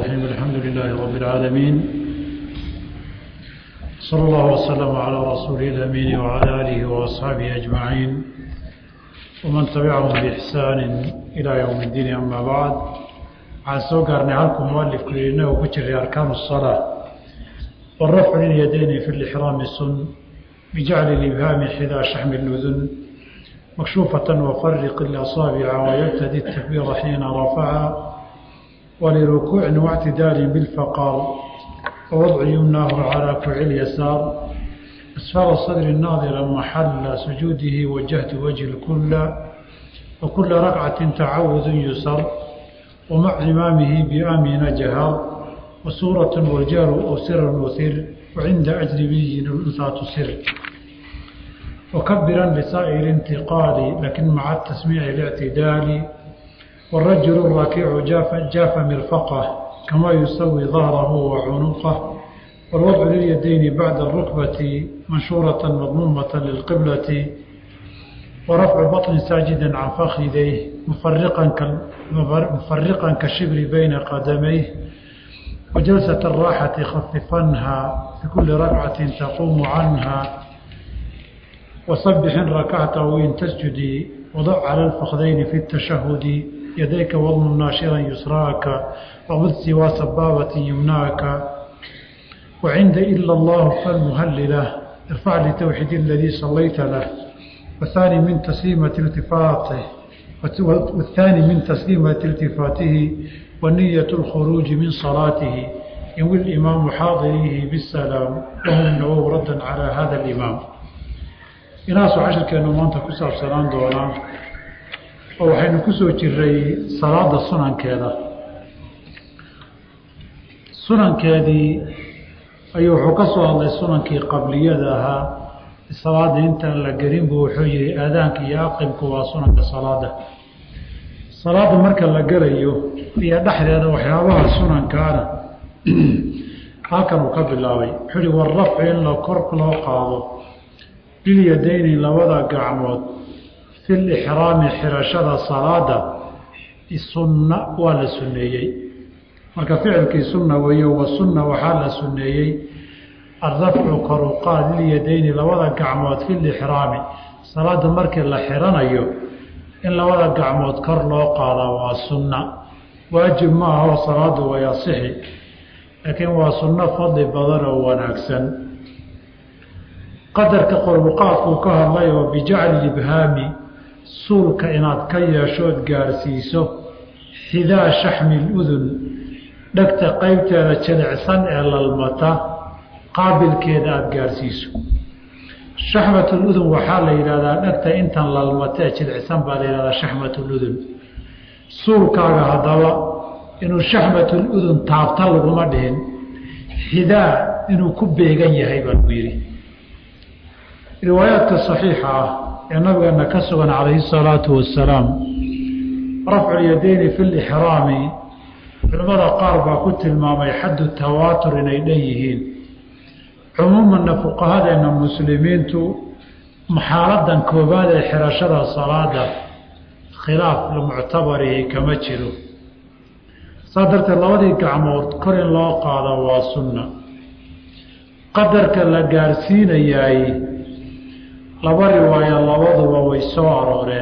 الرحيم الحمد لله رب العالمين صلى الله وسلم على رسوله الأمين وعلى آله وأصحابه أجمعين ومن تبعهم بإحسان إلى يوم الدين أما بعد عن سوقرني عنكم مؤلف كلنا وكتر أركان الصلاة والرفع لليدين في الإحرام السن بجعل الإبهام حذا شحم الأذن مكشوفة وفرق الأصابع ويبتدي التكبير حين رفعها ولركوع واعتدال بالفقار ووضع يمناه على كوع اليسار أسفل صدر الناظر محل سجوده وجهت وجه الكل وكل ركعة تعوذ يسر ومع إمامه بآمن جهر وسورة والجار أو سر وثر وعند أجنبي الأنثى تسر وكبرا لسائر انتقال لكن مع التسميع الاعتدال والرجل الراكع جاف, جاف مرفقه كما يسوي ظهره وعنقه والوضع لليدين بعد الركبة منشورة مضمومة للقبلة ورفع بطن ساجدا عن فخذيه مفرقا مفرقا كالشبر بين قدميه وجلسة الراحة خففنها في كل ركعة تقوم عنها وصبح ركعته إن تسجدي وضع على الفخذين في التشهد يديك وضم ناشرا يسراك وخذ سوى سبابة يمناك وعند إلا الله فالمهللة ارفع لتوحيد الذي صليت له والثاني من تسليمة التفاته والثاني من تسليمة التفاته ونية الخروج من صلاته ينوي الإمام حاضريه بالسلام وهم النوو ردا على هذا الإمام inaasu cashirkeennu maanta ku saabsanaan doonaa oo waxaynu ku soo jiray salaada sunankeeda sunankeedii ayuu wuxuu ka soo hadlay sunankii qabliyada ahaa salaada intaan la gelin buu wuxuu yihi aadaanka iyo aqimku waa sunanka salaada salaada marka la gelayo iyo dhexdeeda waxyaabaha sunankaana halkan uu ka bilaabay wuxuu yihi warrafci in la kor loo qaado bilyadayni labada gacmood fi lixraami xirashada salaada sunna waa la sunneeyey marka ficilkii sunna weeyo wa sunna waxaa la sunneeyey alrafcu koruqaad lilyadayni labada gacmood fi lixraami salaada markii la xiranayo in labada gacmood kor loo qaadaa waa sunna waajib ma ahoo salaadu way asixi laakiin waa sunno fadli badan oo wanaagsan qadarka qorbuqaadkuu ka hadlay oo bijacli ibhaami suulka inaad ka yeeshood gaarsiiso xidaa shaxmi ludun dhegta qeybteeda jilicsan ee lalmata qaabilkeeda aada gaarsiiso shaxmatuludun waxaa la yidhahdaa dhegta intan lalmata ee jilicsan baa la yihahdaa shaxmatuludun suulkaaga haddaba inuu shaxmatuludun taabta laguma dhihin xidaa inuu ku beegan yahay baa lagu yidhi riwaayaadka saxiixa ah ee nabigeena ka sugan calayhi salaatu wasalaam rafculyadeyni fi lixraami culimmada qaar baa ku tilmaamay xaddu tawaatur inay dhan yihiin cumuumanna fuqahadeenna muslimiintu maxaaladan koobaad ee xirashada salaada khilaaf muctabarihi kama jiro saa darteed labadii gacmood kor in loo qaado waa sunna qadarka la gaarsiinayaay laba riwaaya labaduba way soo arooreen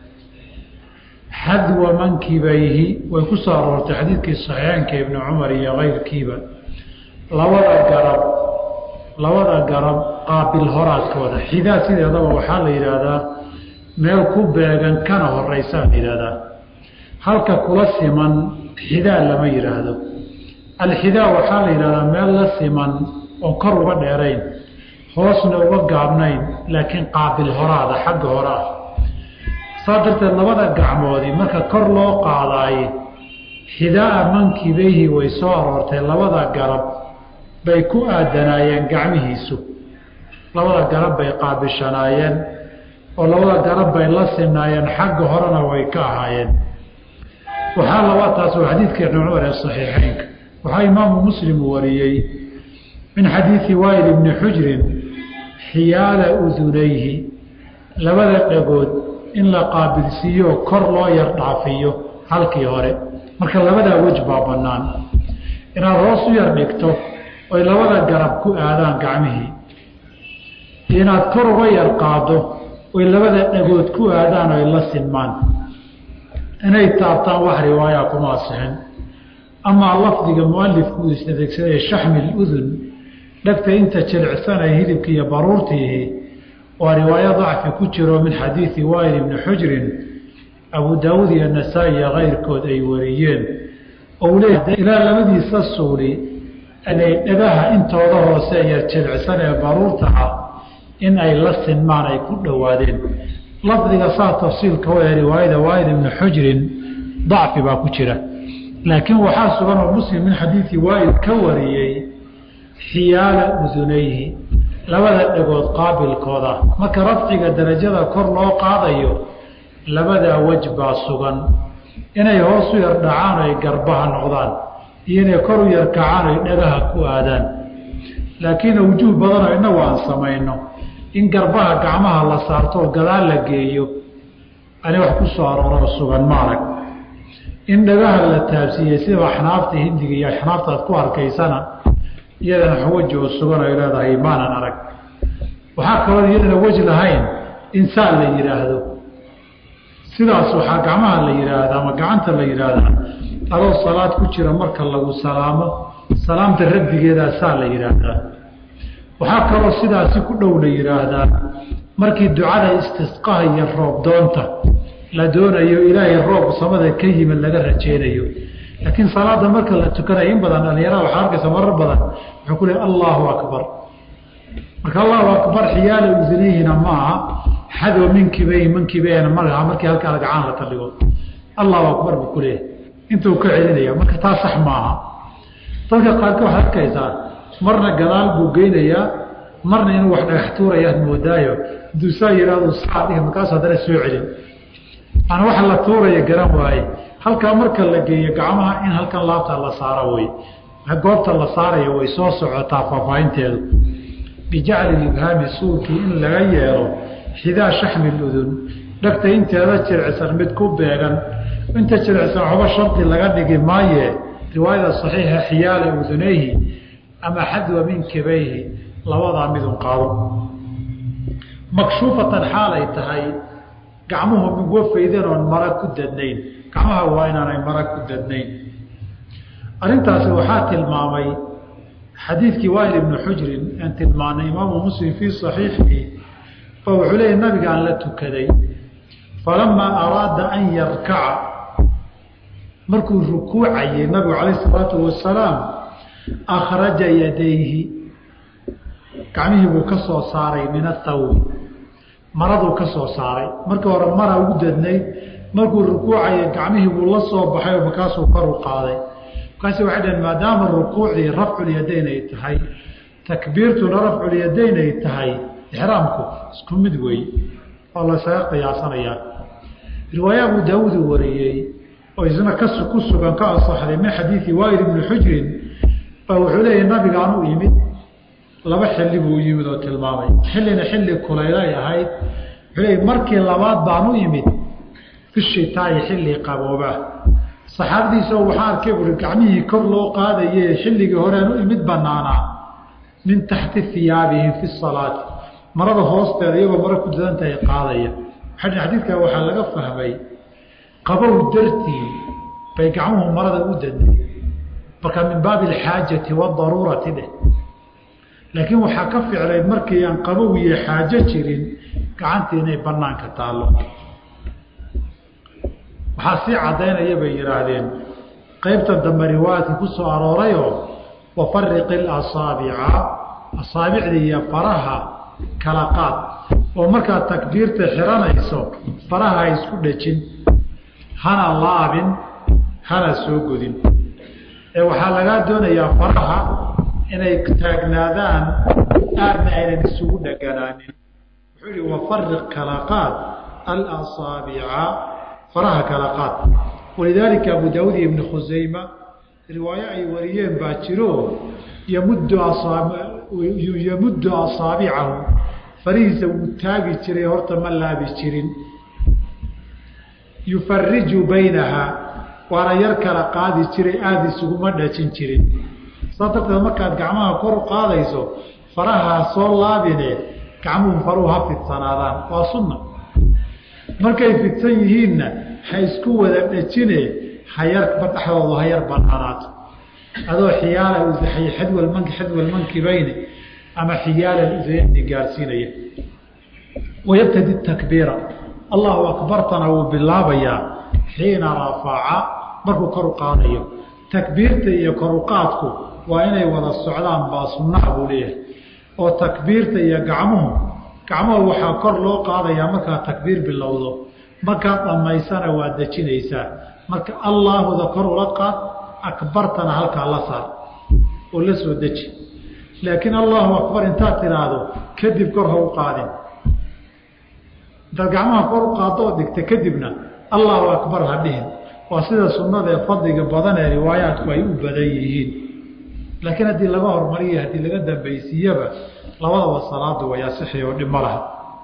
xadwa mankibayhi way ku soo aroortay xadiidkii saxiixeenka ibni cumar iyo keyrkiiba labada garab labada garab qaabil horaadkooda xidaa sideedaba waxaa la yidhaahdaa meel ku beegan kana horeysaa la yidhahdaa halka kula siman xidaa lama yidhaahdo alxidaa waxaa la yidhahdaa meel la siman oo kor uga dheerayn hoosna uga gaabnayn laakiin qaabil horaada xagga hore ah saa darteed labada gacmoodii marka kor loo qaadaay xidaaa mankibayhi way soo aroortay labada garab bay ku aadanaayeen gacmihiisu labada garab bay qaabishanaayeen oo labada garab bay la sinaayeen xagga horena way ka ahaayeen waxaa laba taas waa xadiidka ibni cumar ee saxiixeynka waxaa imaamu muslim wariyey min xadiidi waayil ibni xujrin xiyaala udunayhi labada dhagood in la qaabilsiiyo kor loo yar dhaafiyo halkii hore marka labadaa wej baa bannaan inaad hoos u yar dhigto oy labada garab ku aadaan gacmihii iyo inaad kor uga yar qaado oy labada dhagood ku aadaan oy la sinmaan inay taabtaan wax riwaayaa kuma asixin amaa lafdiga mualifku is adeegsaday shaxmi ludun dhegta inta jilicsanay hilibki iyo baruurtiihi waa riwaayo dacfi ku jiro min xadiidi waayil ibni xujrin abu daawuud iyo nasaa-i iyo kayrkood ay wariyeen ou leeya ilaa labadiisa suuli inay dhagaha intooda hoose iyo jilicsan ee baruurta ah in ay la sinmaan ay ku dhowaadeen lafdiga saa tafsiilka wa ee riwaayada waayil ibni xujrin dacfi baa ku jira laakiin waxaa sugan oo muslim min xadiidi waayil ka wariyey xiyaala udunayhi labada dhagood qaabilkooda marka rafciga darajada kor loo qaadayo labadaa wej baa sugan inay hoos u yar dhacaan ay garbaha noqdaan iyo inay kor u yar kacaan ay dhagaha ku aadaan laakiin awjuh badanoo innagu aan samayno in garbaha gacmaha la saarto oo gadaal la geeyo ani wax ku soo arooroo sugan ma arag in dhagaha la taabsiiyey sida axnaafta hindiga iyo axnaafta aad ku arkaysana iyadana weji oo sugan ay leedahay maanan arag waxaa kaloo iyadana weji lahayn insaan la yidhaahdo sidaas waxaa gacmaha la yidhaahdaa ama gacanta la yidhaahdaa adoo salaad ku jira marka lagu salaamo salaamta rabbigeedaa saa la yidhaahdaa waxaa kaloo sidaasi ku dhow la yidhaahdaa markii ducada istisqaha iyo roob doonta la doonayo ilaahay roob samada ka yimid laga rajeynayo laakiin salaada marka la tukanayo in badan dhalinyarada waxaa arkaysa marar badan wuxuu ku leey allahu akbar marka allahu akbar xiyaala udunihina maaha xado minkibey mankibeena malaha markii halkaa gacaan la taldhigo allahu akbar buu ku leeyahay intuu ka celinaya marka taa sax maaha dadka qaarka waxaad arkaysaa marna gadaal buu geynayaa marna inuu wax dhagax tuurayaad moodaayo haduu saa yihahdo saa dhihi markaasu haddana soo celin ana waxa la tuuraya garan waaye halkaa marka la geeyo gacmaha in halkan laabta la saaro wey goobta la saarayo way soo socotaa faahfaahinteedu bijacli ibhaami suulkii in laga yeelo xidaa shaxmi ludun dhagta inteeda jiricsan mid ku beegan inta jiricsan waxba shardi laga dhigi maaye riwaayada saxiixa xiyaala udunayhi ama xadwa min kibayhi labadaa midun qaado makshuufatan xaalay tahay gacmuhu migwa faydan oon mara ku dadnayn gacmaha waa inaanay mara ku dadnayn arrintaasi waxaa tilmaamay xadiidkii waayil ibnu xujrin aan tilmaanay imaamu muslim fii saxiixihi fa wuxuu leeyay nabigaan la tukaday falamaa araada an yarkaca markuu rukuucayey nabigu calayh isalaatu wasalaam akhraja yadayhi gacmihii buu ka soo saaray min athawbi maraduu ka soo saaray markii hore mara ugu dadnayd markuu rukuucaya gacmihii buu la soo baxay oo markaasuu kor u qaaday markaasi waxay dhaheen maadaama rukuucdii rafculyadayn ay tahay takbiirtuna rafculyadayn ay tahay ixraamku isku mid wey oo laysaga qiyaasanayaa riwaaya abu daawuud uu wariyey oo isna ka ku sugan ka asaxday min xadiidi waayil ibni xujrin baa wuxuu leeyahy nabigaan u yimid laba xilli buu yimid oo tilmaamay xillina xilli kulaylay ahayd wuxuu leeyay markii labaad baan u yimid fishitaayi xilli qabooba saxaabadiisa waxaa arkay buuri gacmihii kor loo qaadaye xilligii horean u imid banaanaa min taxti hiyaabihim fi salaati marada hoosteeda iyagoo maro ku dadantahay qaadaya xadiidkaa waxaa laga fahmay qabow dartii bay gacmuhu marada u dadnay marka min baabi alxaajati wadaruurati dheh laakiin waxaa ka ficlayd markii aan qabow iyo xaajo jirin gacantii inay banaanka taallo waxaa sii cadaynaya bay yidhaahdeen qaybtan dambe riwaayadka ku soo aroorayoo wafariqi asaabica asaabicda iyo faraha kala qaad oo markaad takbiirta xiranayso faraha ha isku dhejin hana laabin hana soo godin ee waxaa lagaa doonayaa faraha inay taagnaadaan aadna aynan isugu dheganaanin wuxuu yihi wafariq kala qaad alasaabica faraha kala qaad walidaalika abu daawud iyo ibni khusayma riwaayo ay wariyeen baa jiro yamuddu yamuddu asaabicahu farihiisa wuu taagi jiray horta ma laabi jirin yufariju baynaha waana yar kala qaadi jiray aada isuguma dhajin jirin saa darteed markaad gacmaha kor u qaadayso farahaa soo laabine gacmuhu faruhu ha fidsanaadaan waa sunna markay fidsan yihiinna ha isku wada dhajine hayarba dhexdoodu ha yar banaanaato adoo xiyaala xadwalmanki xadwalmankibayne ama xiyaala udayni gaarsiinaya wayabtadi takbiira allahu akbartana wuu bilaabayaa xiina rafaca markuu kor u qaadayo takbiirta iyo koruqaadku waa inay wada socdaan baa sunnaha buu leeyahay oo takbiirta iyo gacmuhu gacmuhu waxaa kor loo qaadayaa markaad takbiir bilowdo markaad dhammaysana waad dejinaysaa marka allaahuda kor ula qaad akbartana halkaa la saar oo la soo deji laakiin allahu akbar intaad tidhaahdo kadib kor ha u qaadin intaad gacmaha kor u qaaddo oo dhigta kadibna allahu akbar ha dhihin waa sida sunnada ee fadliga badan ee riwaayaadku ay u badan yihiin laakiin haddii laga hormariyo haddii laga dambaysiiyaba labadaba salaadu way asixi oo dhib ma laha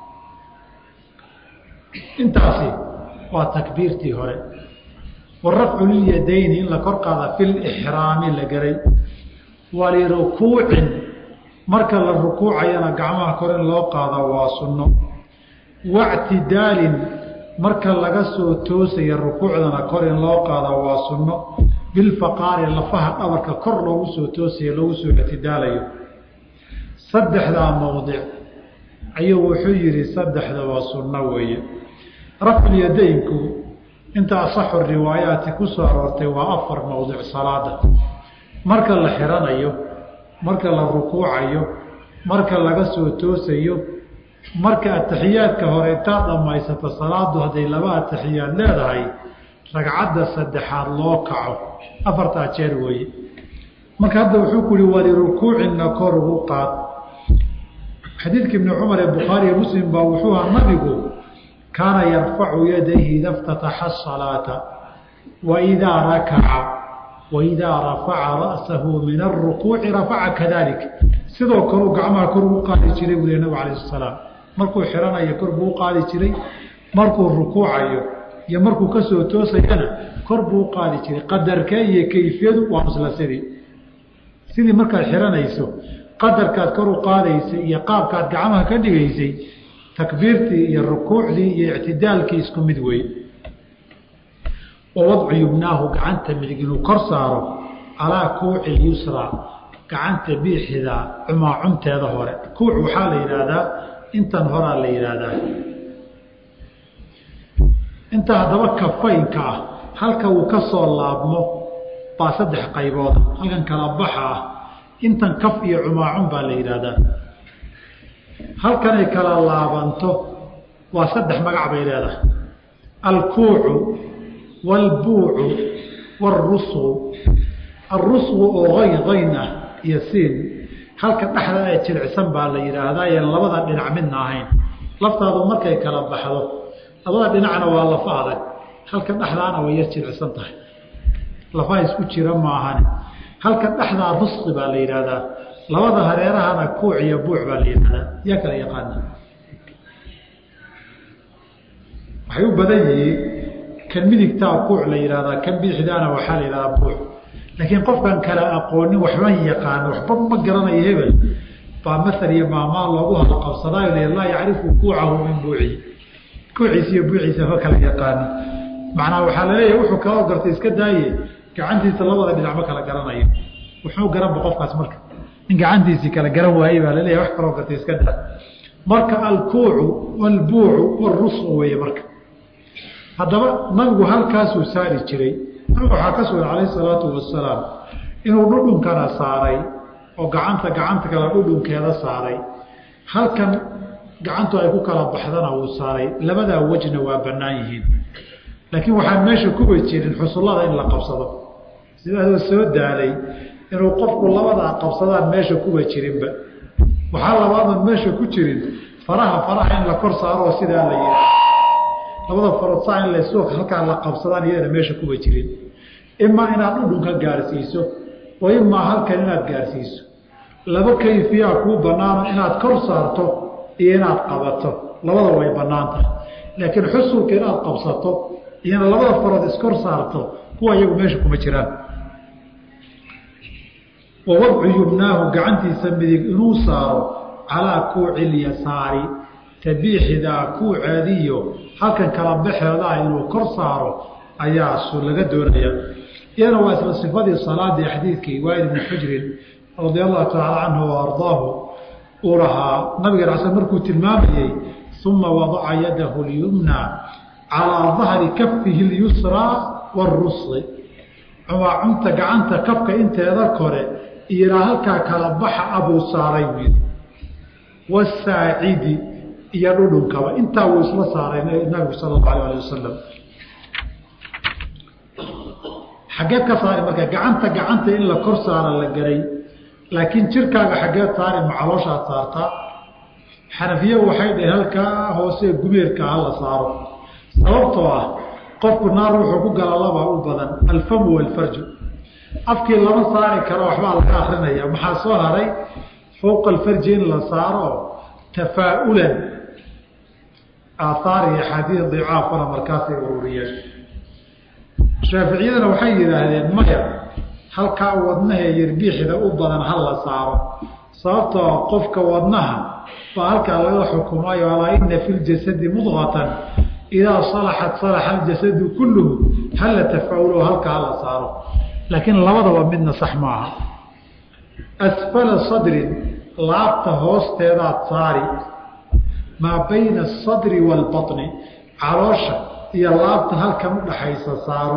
intaasi waa takbiirtii hore warafcu lilyadayni in la kor qaada fi lixraami la garay walirukuucin marka la rukuucayana gacmaha kor in loo qaada waa sunno wactidaalin marka laga soo toosaya rukuucdana kor in loo qaada waa sunno bilfaqaari lafaha dhabarka kor loogu soo toosaya loogu soo ictidaalayo saddexdaa mowdic ayuu wuxuu yihi saddexda waa sunno weeye rafculyadaynku inta asaxu riwaayaati ku soo aroortay waa afar mowdic salaada marka la xiranayo marka la rukuucayo marka laga soo toosayo marka ataxiyaadka hore intaad dhammaysato salaadu hadday laba ataxiyaad leedahay ragcadda saddexaad loo kaco afartaa jeer weeye marka hadda wuxuu ku yihi walirukuucina kor ugu qaad xadiidka ibni cumar ee bukhaari iyo muslim baa wuxuu ahaa nabigu kaana yarfacu yadayhi ida ftataxa asalaata waidaa rakaca waidaa rafaca ra'sahu min arukuuci rafaca kadalik sidoo kaleu gacmaha kor ugu qaadi jiray buu nabigu alayh salaam markuu xiranayo kor buu u qaadi jiray markuu rukuucayo iyo markuu ka soo toosayana kor buu u qaadi jiray qadarkee iyo kayfiyadu waa isla sidii sidii markaad xiranayso qadarkaad kor u qaadaysay iyo qaabkaad gacmaha ka dhigaysay takbiirtii iyo rukuucdii iyo ictidaalkii isku mid wey wa wadcu yubnaahu gacanta midig inuu kor saaro calaa kuuci yusra gacanta biixida cumaacunteeda hore kuuc waxaa la yidhaahdaa intan horaa la yidhaahdaa inta haddaba kafaynka ah halka uu ka soo laabmo baa saddex qaybooda halkan kala baxa ah intan kaf iyo cumaacun baa la yidhaahdaa halkanay kala laabanto waa saddex magac bay leedahay alkuucu waalbuucu waalrusqu alrusqu oo ayn ayn ah iyo siin halka dhexda ee jilicsan baa la yidhaahdaa ee labada dhinac midna ahayn laftaadu markay kala baxdo labada dhinacna waa lafa adag halka dhexdaana way yar jilicsan tahay lafaha isku jira maahane halka dhexdaa rusqi baa la yidhaahdaa labada hareerahana kuuc iyo buuc baa la yidhahdaa yaa kala yaqaana waxay u badan yihiin kan midigtaa kuuc la yidhahdaa kan bidixdaana waxaa la yidhahdaa buuc laakiin qofkan kala aqoonin waxba yaqaano waxba ma garanayo hebel baa masal iyo maamaa loogu halqabsadaayo laa yacrifu kuucahu min buucihi kuuciisa iyo buuciisa ma kala yaqaano macnaa waxaa laleeyahay wuxuu kaloo gartay iska daaye gacantiisa labada dhinac ma kala garanayo wuxuu garanba qofkaas marka in gacantiisii kala garan waayey baa laleeyahay wax kaloo gartay iska daa marka alkuucu walbuucu walrusqu weeye marka haddaba nabigu halkaasuu saari jiray nabigu waxaa ka sugan calayh salaatu wasalaam inuu dhudhunkana saaray oo gacanta gacanta kale dhudhunkeeda saaray halkan gacantu ay ku kala baxdana wuu saaray labadaa wejna waa bannaan yihiin laakiin waxaan meesha kuba jirin xusullada in la qabsado sidaasoo soo daalay inuu qofku labadaa qabsadaan meesha kuba jirinba waxaa labaadan meesha ku jirin faraha faraha in la kor saaroo sidaa la yiha labada farood saa in lasu halkaa la qabsadaan iyadana meesha kuba jirin imaa inaad dhudhunka gaarsiiso oo imaa halkan inaad gaarsiiso laba kayfiyaa kuu banaano inaad kor saarto iyo inaad qabato labada way bannaan tahay laakiin xusulka inaad qabsato iyona labada farood iskor saarto kuwa iyagu meesha kuma jiraan wa wadcu yumnaahu gacantiisa midig inuu saaro calaa kuuci lyasaari tabiixidaa kuuceediyo halkan kala baxeedaa inuu kor saaro ayaa su laga doonaya iyana waa isla sifadii salaadii xadiidkii waail ibni xujrin radia allahu tacaala canhu wa ardaahu uu lahaa nabiga rasul markuu tilmaamayey uma wadaca yadahu lyumna calaa dahri kafihi lyusraa warusli cumaa cunta gacanta kafka inteeda kore iyoilaa halkaa kala baxa abuu saaray wiil wasaacidi iyo dhudhunkaba intaa wuu isla saaray nabigu sala allahu alah ali wasalam xaggeed ka saari marka gacanta gacanta in la kor saara la garay laakiin jirkaaga xaggeed saari ma calooshaad saartaa xanafiya waxay dhaheen halkaa hoose gubeerka ha la saaro sababtoo ah qofku naar wuxuu ku gala labaa u badan alfamu walfarju afkii lama saari karo waxbaa laga akrinaya maxaa soo haray fowqa alfarji in la saaro tafaa-ulan aathaar iyo axaadiis dicaafana markaasay ururiyeen shaaficiyadana waxay yidhaahdeen maya halkaa wadnaha yarbiixda u badan ha la saaro sababtoo qofka wadnaha baa halkaa laga xukumayo alaa ina fi ljasadi mudqatan idaa salaxat salaxa aljasadu kulluhu hala tafaulo halkaa hala saaro laakiin labadaba midna sax ma aha asfala sadrin laabta hoosteedaad saari maa bayna asadri waalbaطni caloosha iyo laabta halkan udhaxaysa saaro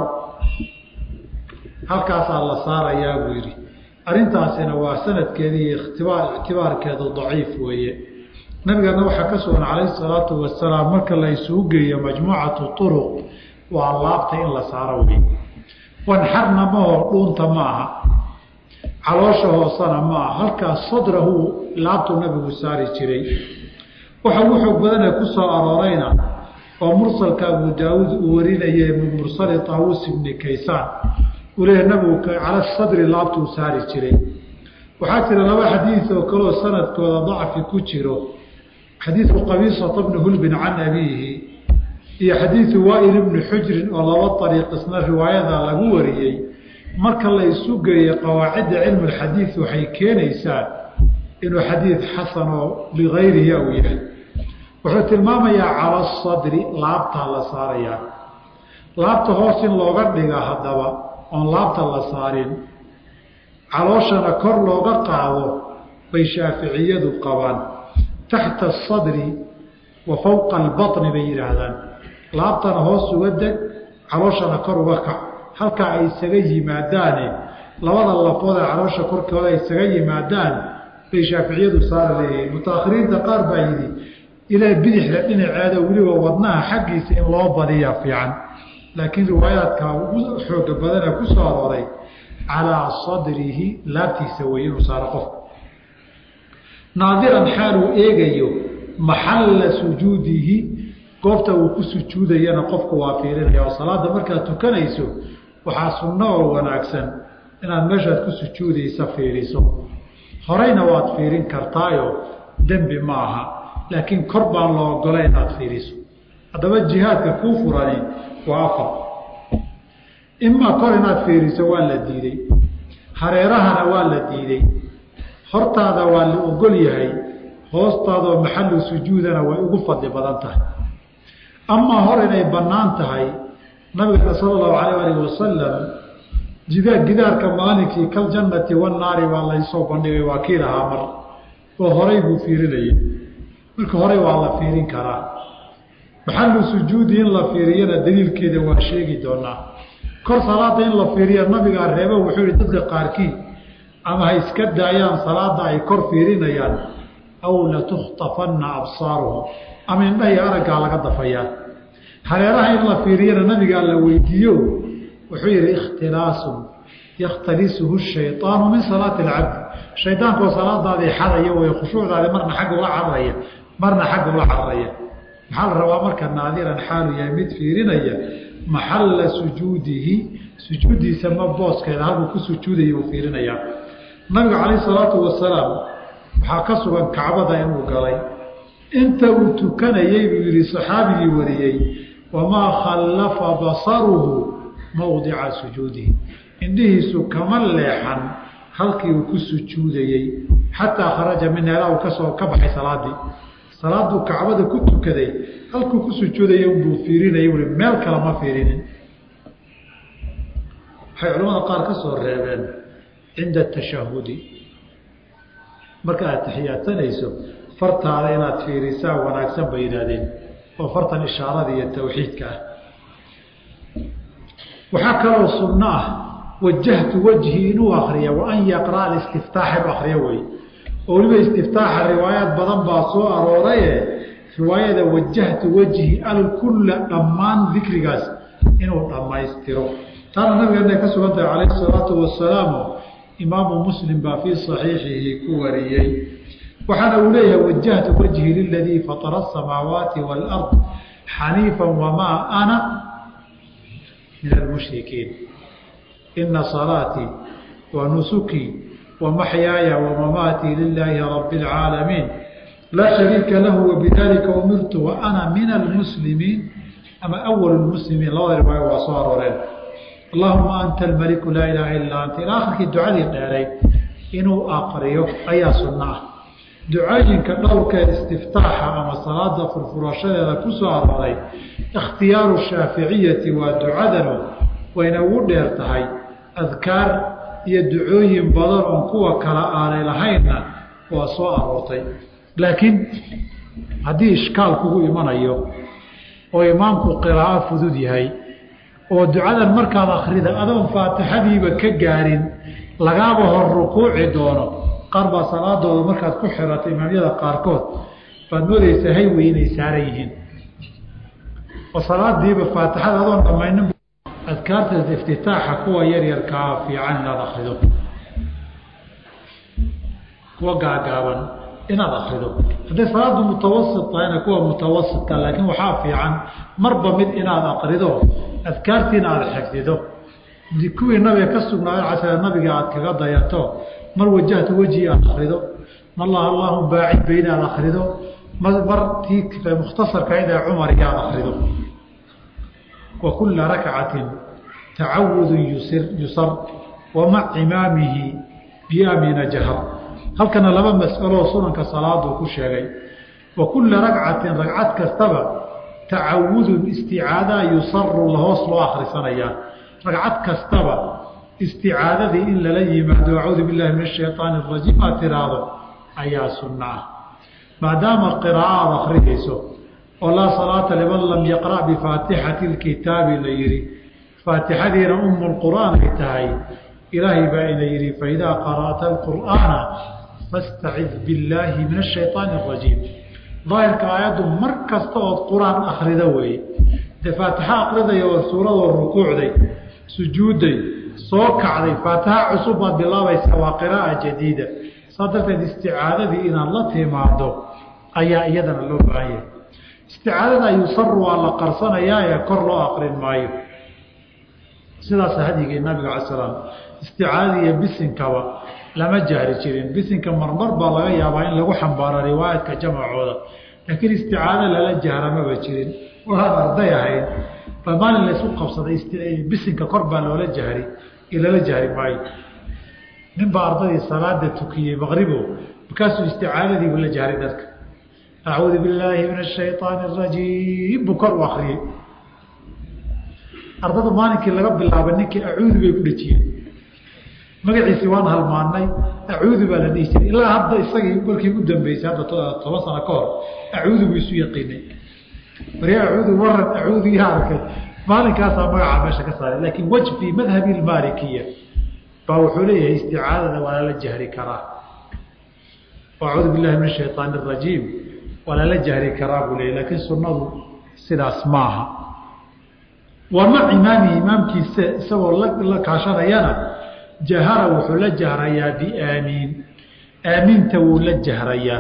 halkaasaa la saarayaa buu yidhi arrintaasina waa sanadkeedii ikhtibaar ictibaarkeedu daciif weeye nabigana waxaa ka sugan calayhi salaatu wasalaam marka la isugu geeyo majmuucatu turuq waa laabta in la saaro wey wanxarna maho dhuunta ma aha caloosha hoosana ma aha halkaas sadrahu laabtuu nabigu saari jiray waxa ugu xoog badane ku soo aroorayna oo mursalka abu daawuud uu warinayay min mursali taawus ibni kaysaan uu leeyahy nabigu cala sadri laabtuu saari jiray waxaa jira laba xadiid oo kaleo sanadkooda dacfi ku jiro xadiidu qabiisata bni hulbin can abiihi iyo xadiidu waail ibni xujrin oo laba ariiq isna riwaayada lagu wariyey marka la isu geeyo qawaacidda cilmu lxadiid waxay keenaysaa inuu xadiid xasan oo ligayrihi au yahay wuxuu tilmaamayaa cala sadri laabtaa la saarayaa laabta hoos in looga dhiga haddaba oon laabta la saarin calooshana kor looga qaado bay shaaficiyadu qabaan taxta asadri wa fowqa albaطni bay yidhaahdaan laabtana hoos uga deg calooshana kor uga kac halkaa ay isaga yimaadaane labada lafood ee caloosha korkooda ay isaga yimaadaan bay shaaficiyadu saara leeyihiin mutaakhiriinta qaar baa yidhi ilaa bidixda dhinaceeda weliba wadnaha xaggiisa in loo badiyaa fiican laakiin riwaayaadka ugu xooga badana ku soo arooray calaa sadrihi laabtiisa wey inuu saaro qofku naadiran xaaluu eegayo maxalla sujuudihi goobta uu ku sujuudayana qofku waa fiirinaya oo salaada markaad tukanayso waxaa sunno oo wanaagsan inaad meeshaad ku sujuudaysa fiiriso horeyna waad fiirin kartaayo dembi ma aha laakiin kor baan loo ogolay inaad fiiriso haddaba jihaadka kuu furani waa afar imaa kor inaad fiiriso waa la diiday hareerahana waa la diiday hortaada waa la ogol yahay hoostaadoo maxalu sujuudana way ugu fadli badan tahay amaa hor inay bannaan tahay nabigana sala allahu calayh alih wasalam jidaa gidaarka maalinkii kaljannati wannaari baa laysoo bandhigay waa kii lahaa mar oo horay buu fiirinayay marka horey waa la fiirin karaa maxalu sujuudi in la fiiriyana daliilkeeda waa sheegi doonaa kor salaada in la fiiriya nabigaa reeba wuxuu yihi dadka qaarkii ama ha iska daayaan salaada ay kor fiirinayaan aw latukhtafanna absaaruhum ama indhahay araggaa laga dafayaa hareeraha in la fiiriyana nabigaa la weydiiyo wuxuu yihi ikhtilaasun yakhtalisuhu shayطaanu min salaati اlcabdi shaydaankaoo salaadaadii xadaya way khushuucdaadi marna xagga ula cararaya marna xagga ula cararaya maxaa la rabaa marka naadiran xaalu yahay mid fiirinaya maxalla sujuudihi sujuuddiisa ma booskeeda halkuu ku sujuudaya uu fiirinayaa nabiga calayh salaatu wasalaam waxaa ka sugan kacbada inuu galay inta uu tukanayey buu yihi saxaabigii wariyey wamaa khallafa basaruhu mowdica sujuudihi indhihiisu kama leexan halkii uu ku sujuudayey xataa kharaja min ilaa uu kasoo ka baxay salaadii salaaduu kacbada ku tukaday halkuu ku sujuudayay unbuu fiirinayay ui meel kale ma fiirinin waxay culamada qaar ka soo reebeen cinda tashahudi marka aad taxiyaadsanayso fartaada inaad fiirisaa wanaagsan bay yidhaahdeen oo fartan ishaarada iyo tawxiidka ah waxaa kaloo sunno ah wajahtu wajhi inuu akriya wa an yaqra'a alistiftaaxa inu akriyo wey oo weliba istiftaaxa riwaayaad badan baa soo arooraye riwaayada wajahtu wajhi alkulla dhammaan dikrigaas inuu dhammaystiro taana nabigeena ka sugan tahay calayhi salaatu wasalaamu imaamu muslim baa fii saxiixihi ku wariyey waxaana uu leeyahay wajahtu wajhi liladii fatara asamaawaati waalard xaniifa wamaa ana min almushrikiin ina salaatii wa nusukii wa maxyaaya wamamaatii lilaahi rabi اlcaalamiin laa shariika lahu wabidalika umirtu wa ana min almuslimiin ama awal muslimiin labada riwaayo waa soo arooreen allahuma anta almaliku laa ilaaha illaa anta ilaa akhirkii ducadii dheeray inuu aqriyo ayaa sunno ah ducooyinka dhowrkee istiftaaxa ama salaada furfurashadeeda ku soo arooray ikhtiyaaru shaaficiyati waa ducadanu wayna ugu dheer tahay adkaar iyo ducooyin badan oon kuwa kala aanay lahaynna waa soo aroortay laakiin haddii ishkaal kugu imanayo oo imaamku qiraa'o fudud yahay oo ducadan markaad akrida adoon faatixadiiba ka gaarin lagaaba hor rukuuci doono qaar baa salaadooda markaad ku xirato imaamyada qaarkood baad moodaysaa haywey inay saaran yihiin oo salaadiiba faatixada adoon dhamaynin adkaarta iftitaaxa kuwa yaryarkaa fiican inaad akrido kuwa gaagaaban inaad akrido hadday salaadu mutawasit tahayna kuwa mutawasitka laakiin waxaa fiican marba mid inaad akrido adkaartiina aada xifdido kuwii nabiga ka sugnaayo casala nabiga aad kaga dayato mar wajahta wejhi aad akrido mar lah allahuma baacid bayna aad akrido mar tii mukhtasarkayd ee cumariga aad akrido wa kula rakcatin tacawudun yusir yusar wa mac imaamihi biamina jahar halkana laba mas'aloo sunanka salaaduu ku sheegay wa kula ragcatin ragcad kastaba tacawudun isticaada yusaru lahoos loo akrisanayaa ragcad kastaba isticaadadii in lala yimaado acuudu billahi min ashayطaani arajiim aad tiraahdo ayaa sunna ah maadaama qiraa'o aada akrinayso oo laa salaata liman lam yaqra' bifaatixati اlkitaabi la yihi faatixadiina umu lqur'aan ay tahay ilaahay baa ina yihi faidaa qara'ta alqur'aana fastacid billaahi min ashayطaani arajiim daahirka aayaddu mar kasta ood qur-aan akrido weeye dee faatixa akridaya oo suuradoo rukuucday sujuudday soo kacday faatixa cusub baad bilaabaysaa waa qiraa'a jadiida saa darteed isticaadadii inaad la timaado ayaa iyadana loo baahan yahay isticaadada yusaru waa la qarsanayaa ee kor loo aqrin maayo sidaas hadyigii nabiga cala salaam isticaadada iyo bisinkaba lama jahri jirin bisinka marmar baa laga yaabaa in lagu xambaaro riwaayaadka jamacooda laakiin isticaado lala jahra maba jirin waxaad arday ahayd ba maalin laysu qabsaday bisinka kor baa loola jahri iyo lala jahri maayo nin baa ardadii salaada tukiyey maqribo markaasuu isticaadadiibu la jahray dadka acuudu billaahi min ashayطaani arajiim buu kor u akriyey ardada maalinkii laga bilaaba ninkii acuudu bay ku dhejiyeen magaciisii waan halmaanay acuudu baa la dhihi jiray ilaa hadda isagii markii u dambeysay hadda toban sano ka hor acuudu buu isu yaqiinay marya acuudu waran acuudu yaa arkay maalinkaasaa magacaa meesha ka saaray laakiin wej fii madhabi lmaalikiya baa wuxuu leeyahay isticaadada waa lala jahri karaa acuudu billahi min ashayطaani arajiim waa lala jahri karaa buu leeyay laakiin sunnadu sidaas maaha wa mac imaamihi imaamkiisa isagoo la kaashanayana jahara wuxuu la jahrayaa biaamiin aamiinta wuu la jahrayaa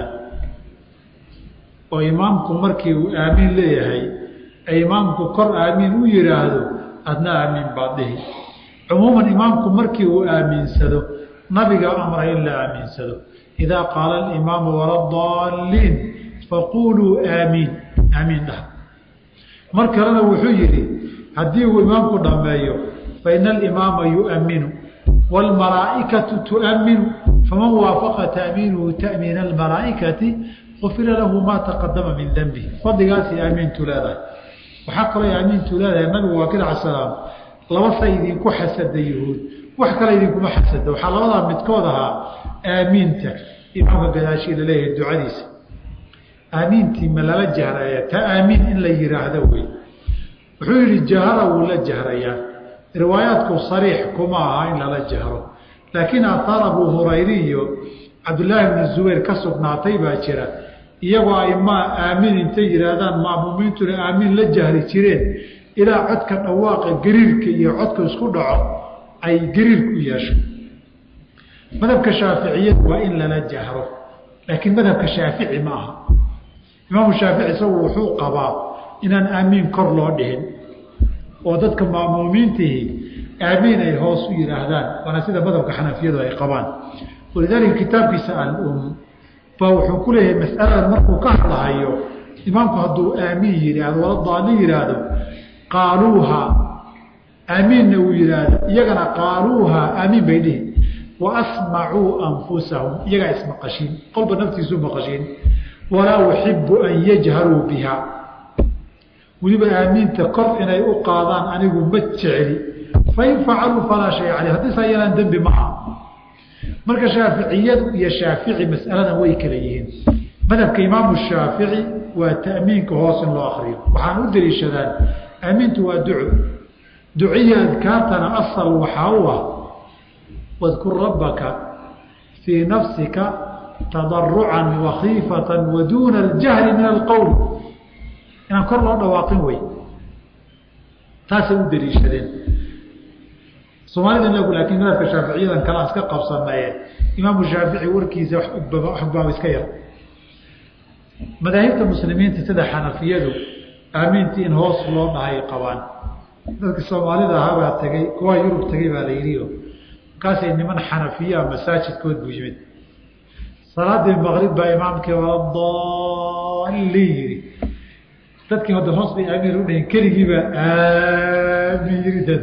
oo imaamku markii uu aamiin leeyahay ee imaamku kor aamiin u yidhaahdo adna aamiin baad dhihi cumuuman imaamku markii uu aamiinsado nabiga amray in la aamiinsado idaa qaala alimaamu waladaalliin faquuluu aamiin aamiin dhah mar kalena wuxuu yidhi haddii uu imaamku dhammeeyo faina alimaama yu'minu wاlmalaa'ikatu tu'minu faman waafaqa ta'miinuhu ta'miina almalaa'ikati gufira lahu maa taqadama min denbi fadligaasay aamiintu leedahay waxaa kaloo aamiintu leedahay nabigu waa kila salaam laba say idinku xasada yuhuud wax kale idinkuma xasado waxaa labadaa midkood ahaa aamiinta imaamka gadaashii laleeyahay ducadiisa aamiintii ma lala jahraya ta aamiin in la yihaahdo wey wuxuu yihi jahara wuu la jahrayaa riwaayaadku sariix kuma aha in lala jahro laakiin ahaar abu hurayri iyo cabdillaahi bni zubayr ka sugnaatay baa jira iyagoo ay ma aamiin intay yihaahdaan maamuumiintuna aamiin la jahri jireen ilaa codka dhawaaqa gariirka iyo codka isku dhaco ay gariirku yeesho madhabka shaaficiyadu waa in lala jahro laakiin madhabka shaafici ma aha imaamu shaafici isagu wuxuu qabaa inaan aamiin kor loo dhihin oo dadka maamuumiintihi aamiin ay hoos u yidhaahdaan waana sida madhabka xanafiyadu ay qabaan walidaalika kitaabkiisa al-um baa wuxuu ku leeyahay masaladan markuu ka hadlahayo imaamku hadduu aamiin yidhaahdo wala daalin yidhaahdo qaaluuha aamiinna uu yidhaahdo iyagana qaaluuha aamiin bay dhihi wa asmacuu anfusahum iyagaa ismaqashiin qolba naftiisu maqashiin walaa uxibu an yajharuu biha weliba aamiinta kor inay u qaadaan anigu ma jecli fain facaluu falaa shay caley haddiisa yalaan dembi ma aha marka shaaficiyadu iyo shaafici masaladan way kala yihiin madhabka imaamu shaafici waa ta'miinka hoos in loo akriyo waxaan u daliishadaan aamiintu waa duco duciya adkaartana asal waxaa u ah wadkur rabbaka fii nafsika tadarucan wakhiifatan wa duuna aljahli min alqowl inaan kor loo dhawaaqin wey taasay u daliishadeen soomaalida inagu laakiin madhabka shaaficiyadan kalaan iska qabsanaye imaamu shaafici warkiisa waxbaaba iska yar madaahibta muslimiinta sida xanafiyadu aamiintii in hoos loo dhahay qabaan dadka soomaalida ahaabaa tegey kuwaa yurub tegey baa la yidhio markaasay niman xanafiyaa masaajidkood buu yimid salaadii maqrib baa imaamkii waladaalin yidhi dadkii hadda hoos bay aamiin u dhahin keligiibaa aamin yiri dad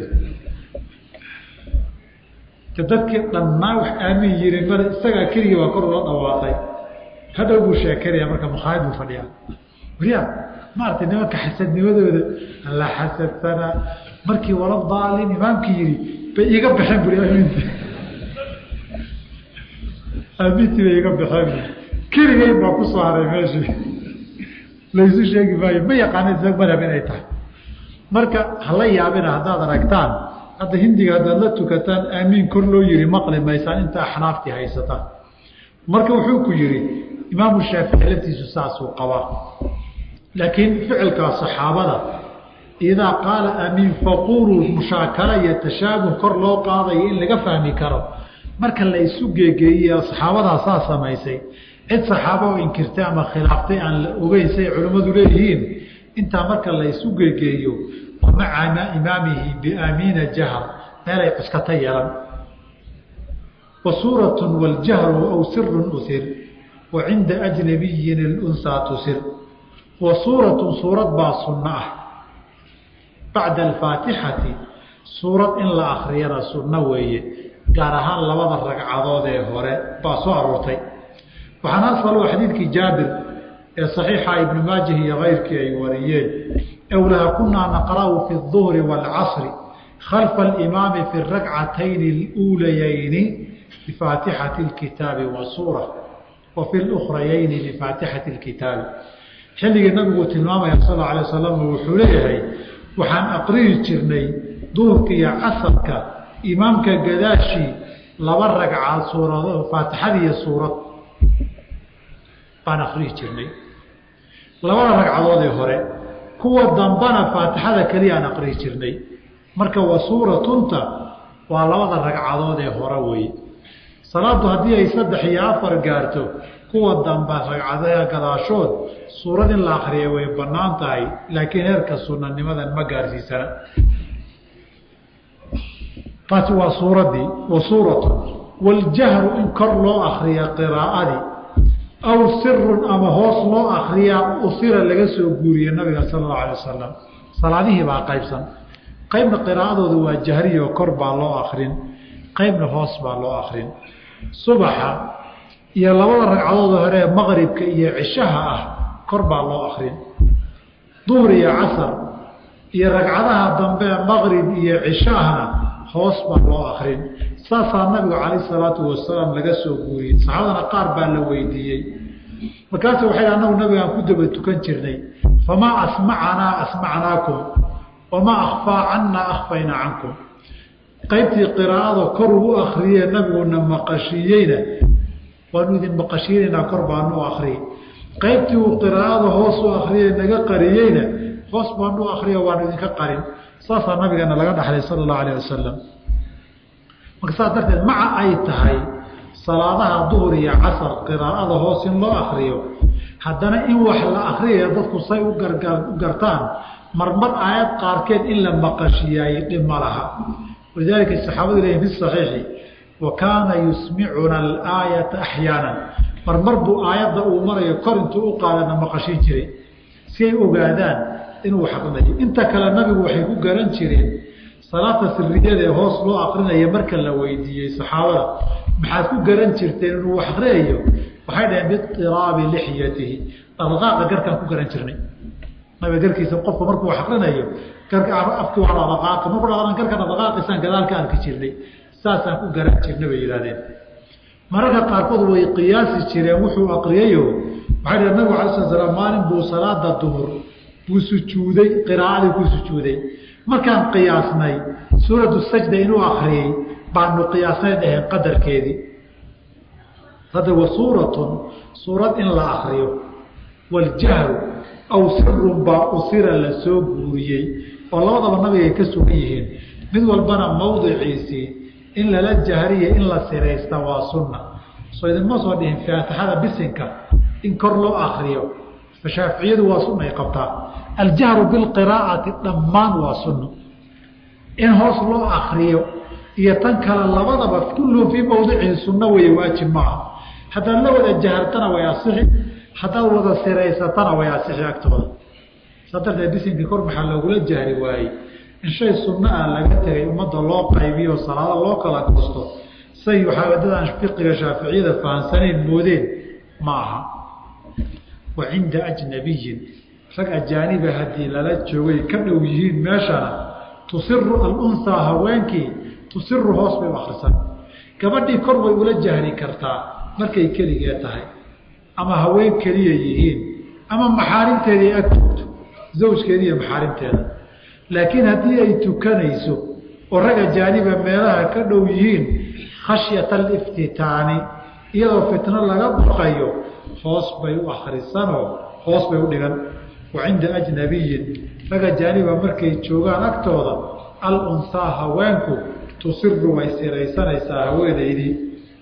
dadkii dhannaa wax aamin yirin mar isagaa keligii baa kor ula dhawaaqay hadhow buu sheekanaya marka makhaayad buu fadhiyaa wariya maaragtay nimanka xasadnimadooda alla xasadsanaa markii wala daalin imaamkii yidhi bay iiga baxeen buri aaminti aamintii bay iga baxeen bui keligeyn baa ku soo haray meeshii laysu sheegi maayo ma yaqaana isla madhab inay tahay marka hala yaabina haddaad aragtaan hadda hindiga haddaad la tukataan aamiin kor loo yihi maqli maysaan inta axnaaftii haysataan marka wuxuu ku yihi imaamu shaafici laftiisu saasuu qabaa laakiin ficilkaa saxaabada idaa qaala aamiin faquluu mushaakala iyo tashaabuh kor loo qaadayo in laga fahmi karo marka la isu geegeeyey saxaabadaa saa samaysay cid saxaaba oo inkirtay ama khilaaftay aan la ogeyn say culimmadu leeyihiin intaa marka la isu geegeeyo maca imaamihi biaamiina jahr meelay cuskata yeelan wa suuratu waljahru aw sirun usir wa cinda ajnabiyin ilunsaa tusir wa suuratu suurad baa sunno ah bacda alfaatixati suurad in la akriyana sunno weeye gaar ahaan labada ragcadood ee hore baa soo aroortay waxaana asalo xadiidkii jaabir ee saxiixa ibnu maajah iyo keyrkii ay wariyeen owlaha kunaa naqra'u fi الظuhri wاlcasri khalfa alimaami fi اrakcatayni اluulayayni bifaatixati اlkitaabi wa suura wa fi اlukhrayayni bifaatixati اlkitaabi xilligii nabiguu tilmaamaya sal اla alay wasalam wuxuu leeyahay waxaan aqriyi jirnay duhurka iyo casarka imaamka gadaashii laba ragcaad suurado faatixadiiyo suurad baan akriyi jirnay labada ragcadoodee hore kuwa dambana faatixada keliya aan aqriyi jirnay marka wa suuratunta waa labada ragcadood ee hore weeye salaadu haddii ay saddex iyo afar gaarto kuwa damba ragcadaha gadaashood suurad in la akriya way bannaan tahay laakiin heerka sunanimadan ma gaarsiisana taasi waa suuraddii wa suuratun waljahru in kor loo akriya qiraa'adii aw sirun ama hoos loo akriyaa usira laga soo guuriye nabiga sala allahu alay wasalam salaadihii baa qaybsan qaybna qiraa'adooda waa jahriyo kor baa loo akrin qaybna hoos baa loo akrin subaxa iyo labada ragcadooda hore ee maqribka iyo cishaha ah kor baa loo akrin duhur iyo casar iyo ragcadaha dambe maqrib iyo cishahana hoos baa loo akrin saasaa nabigu calayh salaatu wasalaam laga soo guuriyey saxaabadana qaar baa la weydiiyey markaasu waxay anagu nabigaan ku daba tukan jirnay famaa asmacanaa asmacnaakum wamaa akhfaa cannaa akhfaynaa cankum qaybtii qiraa'ada kor uu akriyee nabiguna maqashiiyeyna waanu idin maqashiinaynaa kor baanu u akriyey qaybtii uu qiraa'ada hoos u akriyey naga qariyeyna hoos baanu u akriyo waanu idinka qarin saasaa nabigeena laga dhaxlay sala allahu alayh wasalam marka saas darteed maca ay tahay salaadaha duhur iyo casar qiraa'ada hoos in loo akriyo haddana in wax la akriyaya dadku say u gargaar u gartaan marmar aayad qaarkeed in la maqashiyaay dhib ma laha walidaalika saxaabadu leeyihin fi saxiixi wa kaana yusmicuna alaayata axyaanan marmar buu aayadda uu marayo kor intuu u qaadana maqashin jiray si ay ogaadaan inuu xaqnayo inta kale nabigu waxay ku garan jireen salaata siriyada ee hoos loo akrinaya marka la weydiiyey saxaabada maxaad ku garan jirteen inuu wax akriyayo waxay dhaheen biiraabi lixyatihi dhaqdhaqaaqa garkaan ku garan jirnay nabiga garkiisa qofka markuu wax akrinayo garka afki waa dhaqdhaqaaqa markuu dhaqdhaqaan garka dhaqdhaqaaqiisaan gadaal ka arki jirnay saasaan ku garan jirnay bay yidhahdeen mararka qaarkood way qiyaasi jireen wuxuu akriyayo waxay dhaheen nabigu alay sala slaam maalin buu salaada duhur buu sujuuday qiraa'adii ku sujuuday markaan qiyaasnay suuratu sajda inuu akriyey baanu qiyaasnay dhaheen qadarkeedii hadda wa suuratun suurad in la akriyo waljahru aw sirun baa usira la soo guuriyey oo labadaba nabiga ay ka sugan yihiin mid walbana mawdiciisii in lala jahriya in la siraysta waa sunna soo idinma soo dhihin faatixada bisinka in kor loo akriyo shaaficiyadu waa sunna ay qabtaa aljahru bilqiraa'ati dhammaan waa sunno in hoos loo akriyo iyo tan kale labadaba kulluhum fii mawdicihi sunno weeye waajib maaha haddaad la wada jahartana way asixi haddaad wada siraysatana way asixi agtooda saa darteed bisinkii kor maxaa loogula jahri waayey in shay sunno ah laga tegay ummadda loo qaybiyo salaado loo kala goosto say waxaa wadadaan fiqiga shaaficiyada fahamsanayn moodeen ma aha wa cinda ajnabiyin rag ajaaniba haddii lala joogay ka dhow yihiin meeshana tusiru alunhaa haweenkii tusiru hoos bay u akrisan gabadhii kor way ula jahri kartaa markay keligee tahay ama haween keliya yihiin ama maxaarimteedii ag joogto zawjkeeda iyo maxaarimteeda laakiin haddii ay tukanayso oo rag ajaaniba meelaha ka dhow yihiin khashyata aliftitaani iyadoo fitno laga baqayo hoos bay u akrisanoo hoos bay u dhigan wa cinda ajnabiyin rag ajaaniba markay joogaan agtooda alunhaa haweenku tusiru way siraysanaysaa haweenaydii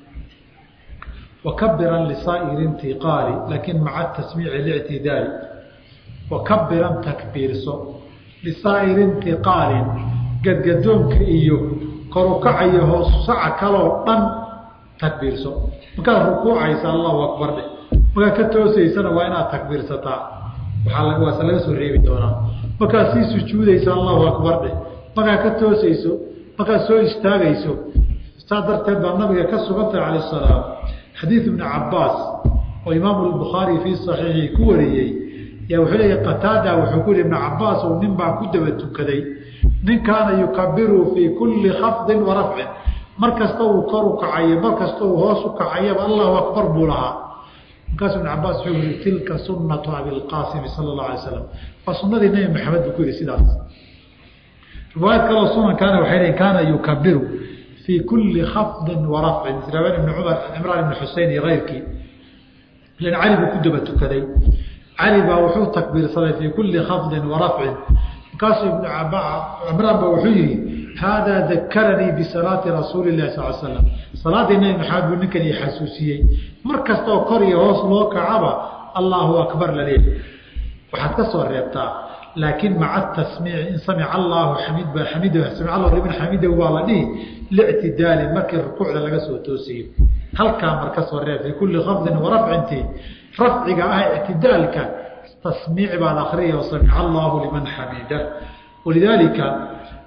wakabiran lisaa'iri intiqaali laakiin maca tasmiici lictidaali wakabiran takbiirso lisaa'iri intiqaalin gadgadoonka iyo korukacayo hoosusaca kaloo dhan takbiirso markaad rukuucaysa allahu akbar dheh markaad ka toosaysana waa inaad takbiirsataa waaa waase laga soo reebi doonaa markaad sii sujuudaysa allahu akbar dheh markaad ka toosayso markaad soo istaagayso saa darteed baa nabiga ka sugantay calayh salaam xadiid ibni cabaas oo imaamu lbukhaari fii saxiixii ku wariyey yaa wuxuu leeya qataada wuxuu ku yihi ibna cabaas ou nin baan ku daba tukaday nin kaana yukabiru fii kulli khafdin wa rafcin mar kasta uu kor u kacayo mar kasta uu hoos u kacayaba allahu akbar buu lahaa markaasu ibn cabaas wuxuu yihi tilka sunatu abilqaasimi sala allahu alay slam waa sunadii nebi maxamed buu ku yihi sidaas riwaayad kaloo sunankaana waxay leeyiin kaana yukabiru fii kulli khafdin wa rafcin riwaayad ibni cumar cimraan ibni xusein iyo keyrkii ilan cali buu ku daba tukaday cali baa wuxuu takbiirsaday fii kulli khafdin wa rafcin markaasuu ibnu cimraan ba wuxuu yihi haadaa dakaranii bisalaati rasuuli lahi sal slam salaaddii nebi maxamed buu ninkan ii xasuusiyey mar kastaoo kor iyo hoos loo kacaba allaahu akbar laleeyahy waxaad ka soo reebtaa laakiin maca tasmiici in samica allaahu xamid xamid samic allahu liman xamidahu waa la dhihi lictidaali markii rukuucda laga soo toosiyo halkaa mar ka soo reeb fii kulli khafdin wa rafcintii rafciga ah ictidaalka tasmiic baad akriya samica allaahu liman xamida walidaalika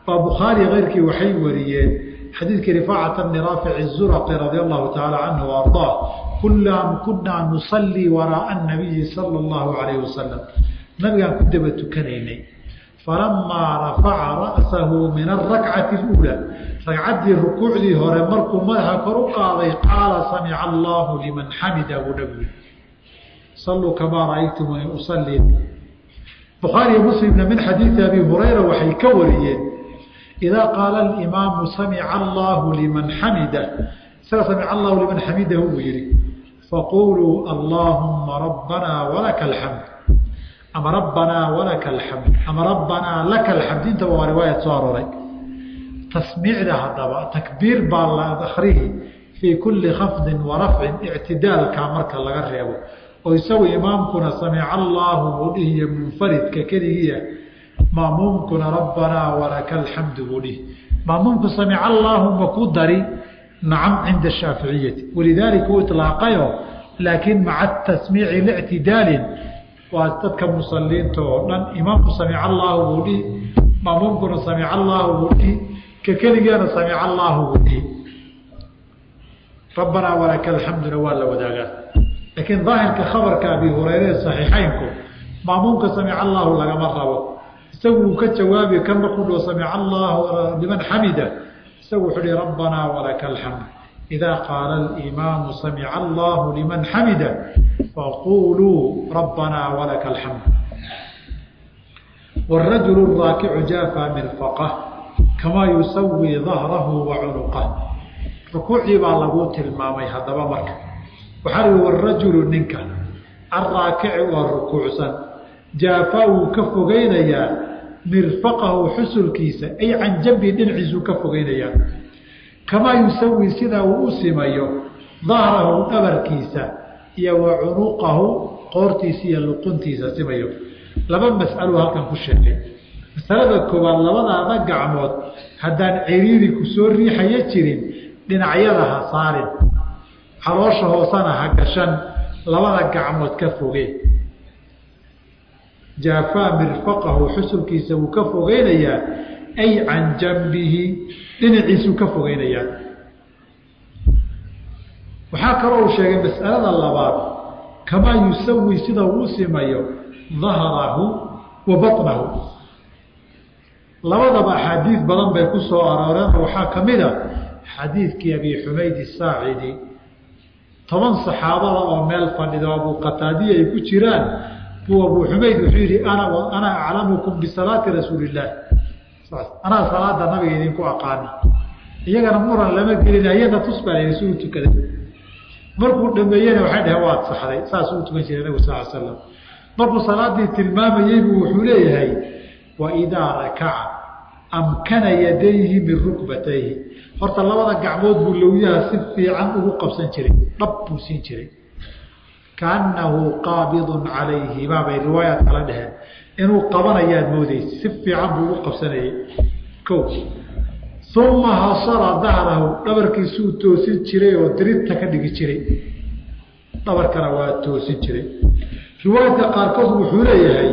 baa bukhaari keyrkii waxay wariyeen xadiidkii rifaacat bni raafic الzurqi radi allahu taعala canhu arضaa kunaa nusalii waraaءa الnabiyi salى اllahu alayh wasalam nabigaan ku daba tukanaynay falamaa rafaca ra'sahu min arakcati اlأulى ragcaddii rukuucdii hore markuu madaxa kor u qaaday qaala samica allahu liman xamida buu nabigu saluu kamaa ra'aytumuni usalii bukhaariyo muslimna min xadiidi abi hurayra waxay ka wariyeen idaa qaala alimaamu samica allahu liman xamida isaga samica allahu liman xamidahu buu yihi faquluu allaahuma rabbanaa walaka alxamd ama rabbanaa walaka alxamd ama rabbanaa laka alxamd intaba waa riwaayad soo arooray tasmiicda haddaba takbiir baa la akrihi fii kulli khafdin wa rafcin ictidaalka marka laga reebo oo isagu imaamkuna samica allaahu buu dhihiyo munfaridka keligiia maamuumkuna rabbanaa walaka alxamdu buu dhihi maamuumku samica allaahu ma ku dari nacam cinda shaaficiyati walidaalika uu ilaaqayo laakiin maca tasmiici lictidaalin waa dadka musaliinta oo dhan imaamku samica allaahu buu dhihi maamuumkuna samica allaahu buu dhihi ka keligeena samica allaahu buu dhihi rabbanaa walaka alxamduna waa la wadaagaa laakiin daahirka khabarka abi hureyre saxiixeynku maamuumka samica allaahu lagama rabo isagu uu ka jawaabi kan markuu dhao samica allaahu liman xamida isagu wuxuu hi rabbanaa walaka alxamd idaa qaala alimaamu samica allaahu liman xamida faquluu rabbanaa walaka alxamd wاrajulu raakicu jaafa mirfaqah kamaa yusawii dahrahu wa cunuqah rukuucii baa laguu tilmaamay haddaba marka waxaa ui warajulu ninka arraakici oo rukuucsan jaafa wuu ka fogeynayaa mirfaqahu xusulkiisa ay can jambi dhinaciisuu ka fogeynayaa kamaa yusawi sidaa uu u simayo dahrahu dhabarkiisa iyo wa cunuqahu qoortiisa iyo luquntiisa simayo laba mas'aluu halkan ku sheegay masalada koowaad labadaada gacmood haddaan ciriiri ku soo riixaya jirin dhinacyada ha saarin caloosha hoosana ha gashan labada gacmood ka foge jaafaa mirfaqahu xusulkiisa wuu ka fogeynayaa ay can jambihi dhinaciisuu ka fogeynayaa waxaa kaloo uu sheegay mas'alada labaad kamaa yusawi sida uu simayo dahrahu wa baطnahu labadaba axaadiid badan bay ku soo arooreen waxaa ka mid a xadiidkii abi xumayd saacidi toban saxaabada oo meel fadhido abuu qataadiya ay ku jiraan buu abuu xumayd wuxuu yihi ana ana aclamukum bisalaati rasuuli illaah anaa salaada nabiga idinku aqaana iyagana muran lama gelin ayada tus baa layidhi si u tukaday markuu dhameeyena waxay dhaheen waad saxday saasuu u tukan jiray nabigu sal l slam markuu salaadii tilmaamayey buu wuxuu leeyahay waidaa rakaca amkana yadayhi min rukbatayhi horta labada gacmood buu lowyaha si fiican ugu qabsan jiray dhab buu siin jiray kaanahu qaabidun calayhimaa bay riwaayaad kala dheheen inuu qabanayaad moodeysa si fiican buu ugu qabsanayay ko uma hasara dahrahu dhabarkiisuu toosin jiray oo dirinta ka dhigi jiray dhabarkana waa toosin jiray riwaayadka qaarkood wuxuu leeyahay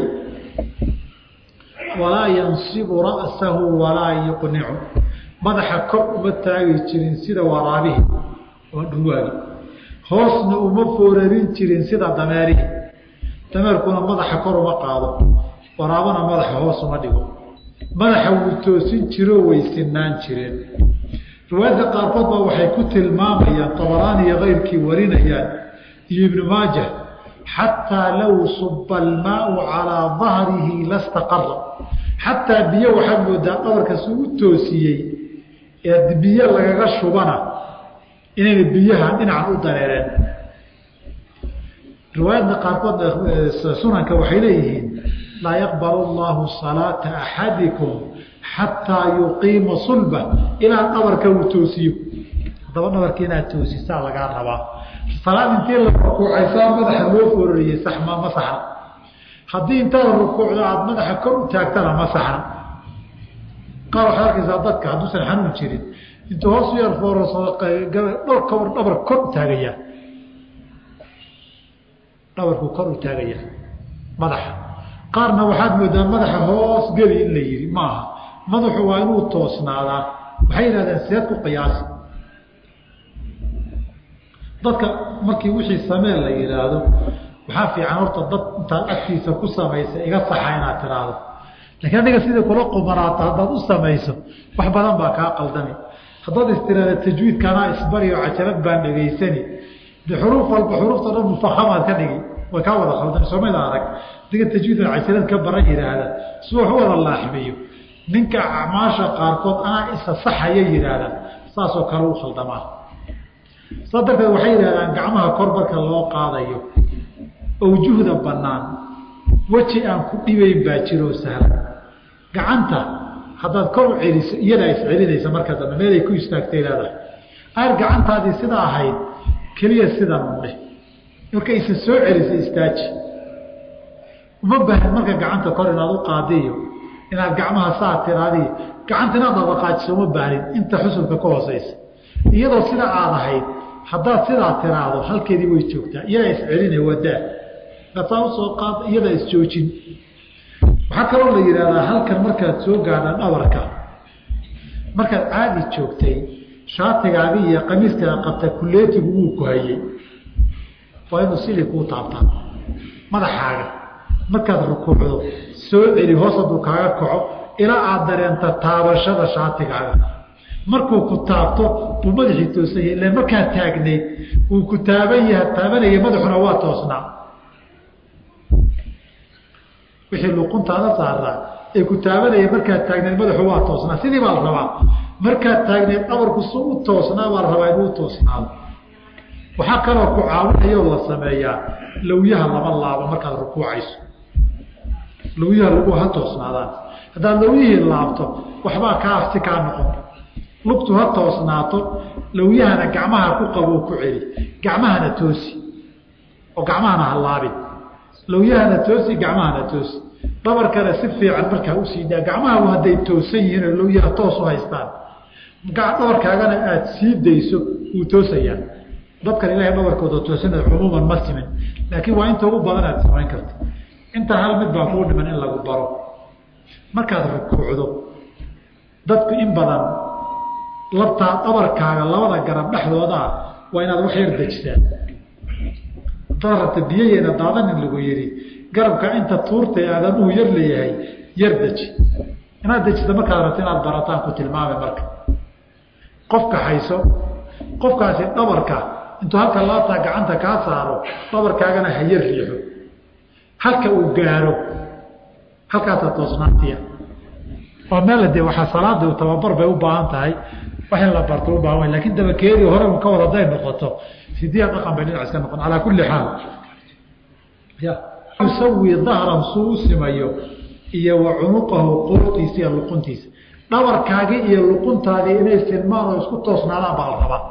walaa yansibu ra'sahu walaa yuqnicu madaxa kor uma taagi jirin sida waraabihi oo dhuwaagi hoosna uma foorarin jirin sida dameerihi dameerkuna madaxa kor uma qaado waraabana madaxa hoos uma dhigo madaxa wuu toosin jiroo way sinaan jireen riwaayadka qaarkood baa waxay ku tilmaamayaan tabaraani iyo keyrkii warinayaan iyo ibnu maajah xataa low suba almaau calaa dahrihi lastaqara xataa biyo waxaad moodaa dhabarkaas u toosiyey ee biyo lagaga shubana inayna biyaha dhinacan u dareereen riwaayadna qaarkood sunanka waxay leeyihiin laa yaqbal allahu salaata axadikum xataa yuqiima sulba ilaa dhabarka uu toosiyo haddaba dhabarka inaad toosisaa lagaa rabaa salaad intii la rukuucaysaa madaxa loo foorariyey saxma ma saxna haddii intaada rukuucda aada madaxa kor u taagtana ma saxna qaar waxaad arkaysaa dadka hadduusan xanuun jirin intuu hoos u yar foorasado dholka war dhabar kor u taagayaa dhabarku kor u taagayaa madaxa qaarna waxaad moodaa madaxa hoos geli in la yihi maaha madaxu waa inuu toosnaadaa waxay yidhahdeen seed ku qiyaasi dadka markii wixii samee la yidhaahdo waxaa fiican horta dad intaad agtiisa ku samaysa iga saxa inaad tiraahdo lakiin adiga sidai kula qumanaata haddaad u samayso wax badan baa kaa qaldami haddaad istiraada tajwiidkanaa isbari oo cajalad baan dhegaysani de xuruuf walba xuruufta dhan mufahamaad ka dhigi way kaa wada khaldami soomada arag adiga tajwiid cajalad ka baran yidhaahda si wax u wada laaxmiyo ninka acmaasha qaarkood anaa isa saxaya yidhaahda saasoo kale u khaldamaa saa darteed waxay yidhahdaan gacmaha kor marka loo qaadayo awjuhda bannaan weji aan ku dhibayn baa jiroo sahlan gacanta haddaad kor u celiso iyadaa iscelinaysa marka dambe meelay ku istaagtay leedahay aar gacantaadii sidaa ahayd keliya sidan udheh marka isa soo celisa istaaji uma baahan marka gacanta kor inaad u qaadiyo inaad gacmaha saa tiraadiyo gacanta inaad dabaqaajiso uma baahnid inta xusulka ka hooseysa iyadoo sida aad ahayd haddaad sidaa tiraahdo halkeedii way joogtaa iyadaa iscelina wadaa ataa usoo qaad iyadaa isjoojin waxaa kaloo la yidhahdaa halkan markaad soo gaadhaan dhabarka markaad caadi joogtay shaatigaagii iyo qamiiskaga qabta kuleetigu wuu ku hayey waa inuu sidii kuu taabtaa madaxaaga markaad rukuucdo soo celi hoos hadduu kaaga kaco ilaa aad dareenta taabashada shaatigaaga markuu ku taabto uu madaxii toosan yahay ila markaad taagnayd uu ku taaban yaha taabanaya madaxuna waa toosnaa wixii luquntaada saaraa ee ku taabanaya markaad taagnayd madaxu waa toosnaa sidii baa la rabaa markaad taagnayd dhabarku su u toosnaa baa la rabaa inuu toosnaado waxaa kaloo ku caawinayoo la sameeyaa lawyaha lama laabo markaad rukuucayso lawyaha lagu ha toosnaadaan haddaad lawyihii laabto waxbaa kaa si kaa noqon lugtu ha toosnaato lawyahana gacmaha ku qabo ku celi gacmahana toosi oo gacmahana ha laabin lawyahana toosi gacmahana toosi dhabarkana si fiican markaa usii daa gacmahabu hadday toosan yihiin oo lawyaha toos u haystaan dhabarkaagana aada sii dayso wuu toosayaa dadkan ilahay dhabarkooda toosana cumuuman ma simin laakiin waa inta ugu badan aad samayn karta inta hal mid baa kuu dhiman in lagu baro markaad rukuucdo dadku in badan labtaa dhabarkaaga labada garab dhexdoodaa waa inaad wax yar dejisaan hadaad rabta biyayeena daadanin lagu yidhi garabka inta tuurta aadamuhu yar leeyahay yar deji inaad dejisa markaad rabta inaad barataan ku tilmaamay marka qofka hayso qofkaasi dhabarka intuu halka laabtaa gacanta kaa saaro dhabarkaagana ha yar riixo halka uu gaaro halkaasaa toosnaantiya oo meel de waxaa salaada tababar bay u baahan tahay wax in la barto u baahan lakin dabakeedii hore un ka wad haday noqoto sidiya dhaqan bay dhinac iska noqon calaa kulli xaal ya yusawi dahran suu u simayo iyo wa cunuqahu qoortiisa iyo luquntiisa dhabarkaagii iyo luquntaadii inay silmaan oo isku toosnaadaan baa la rabaa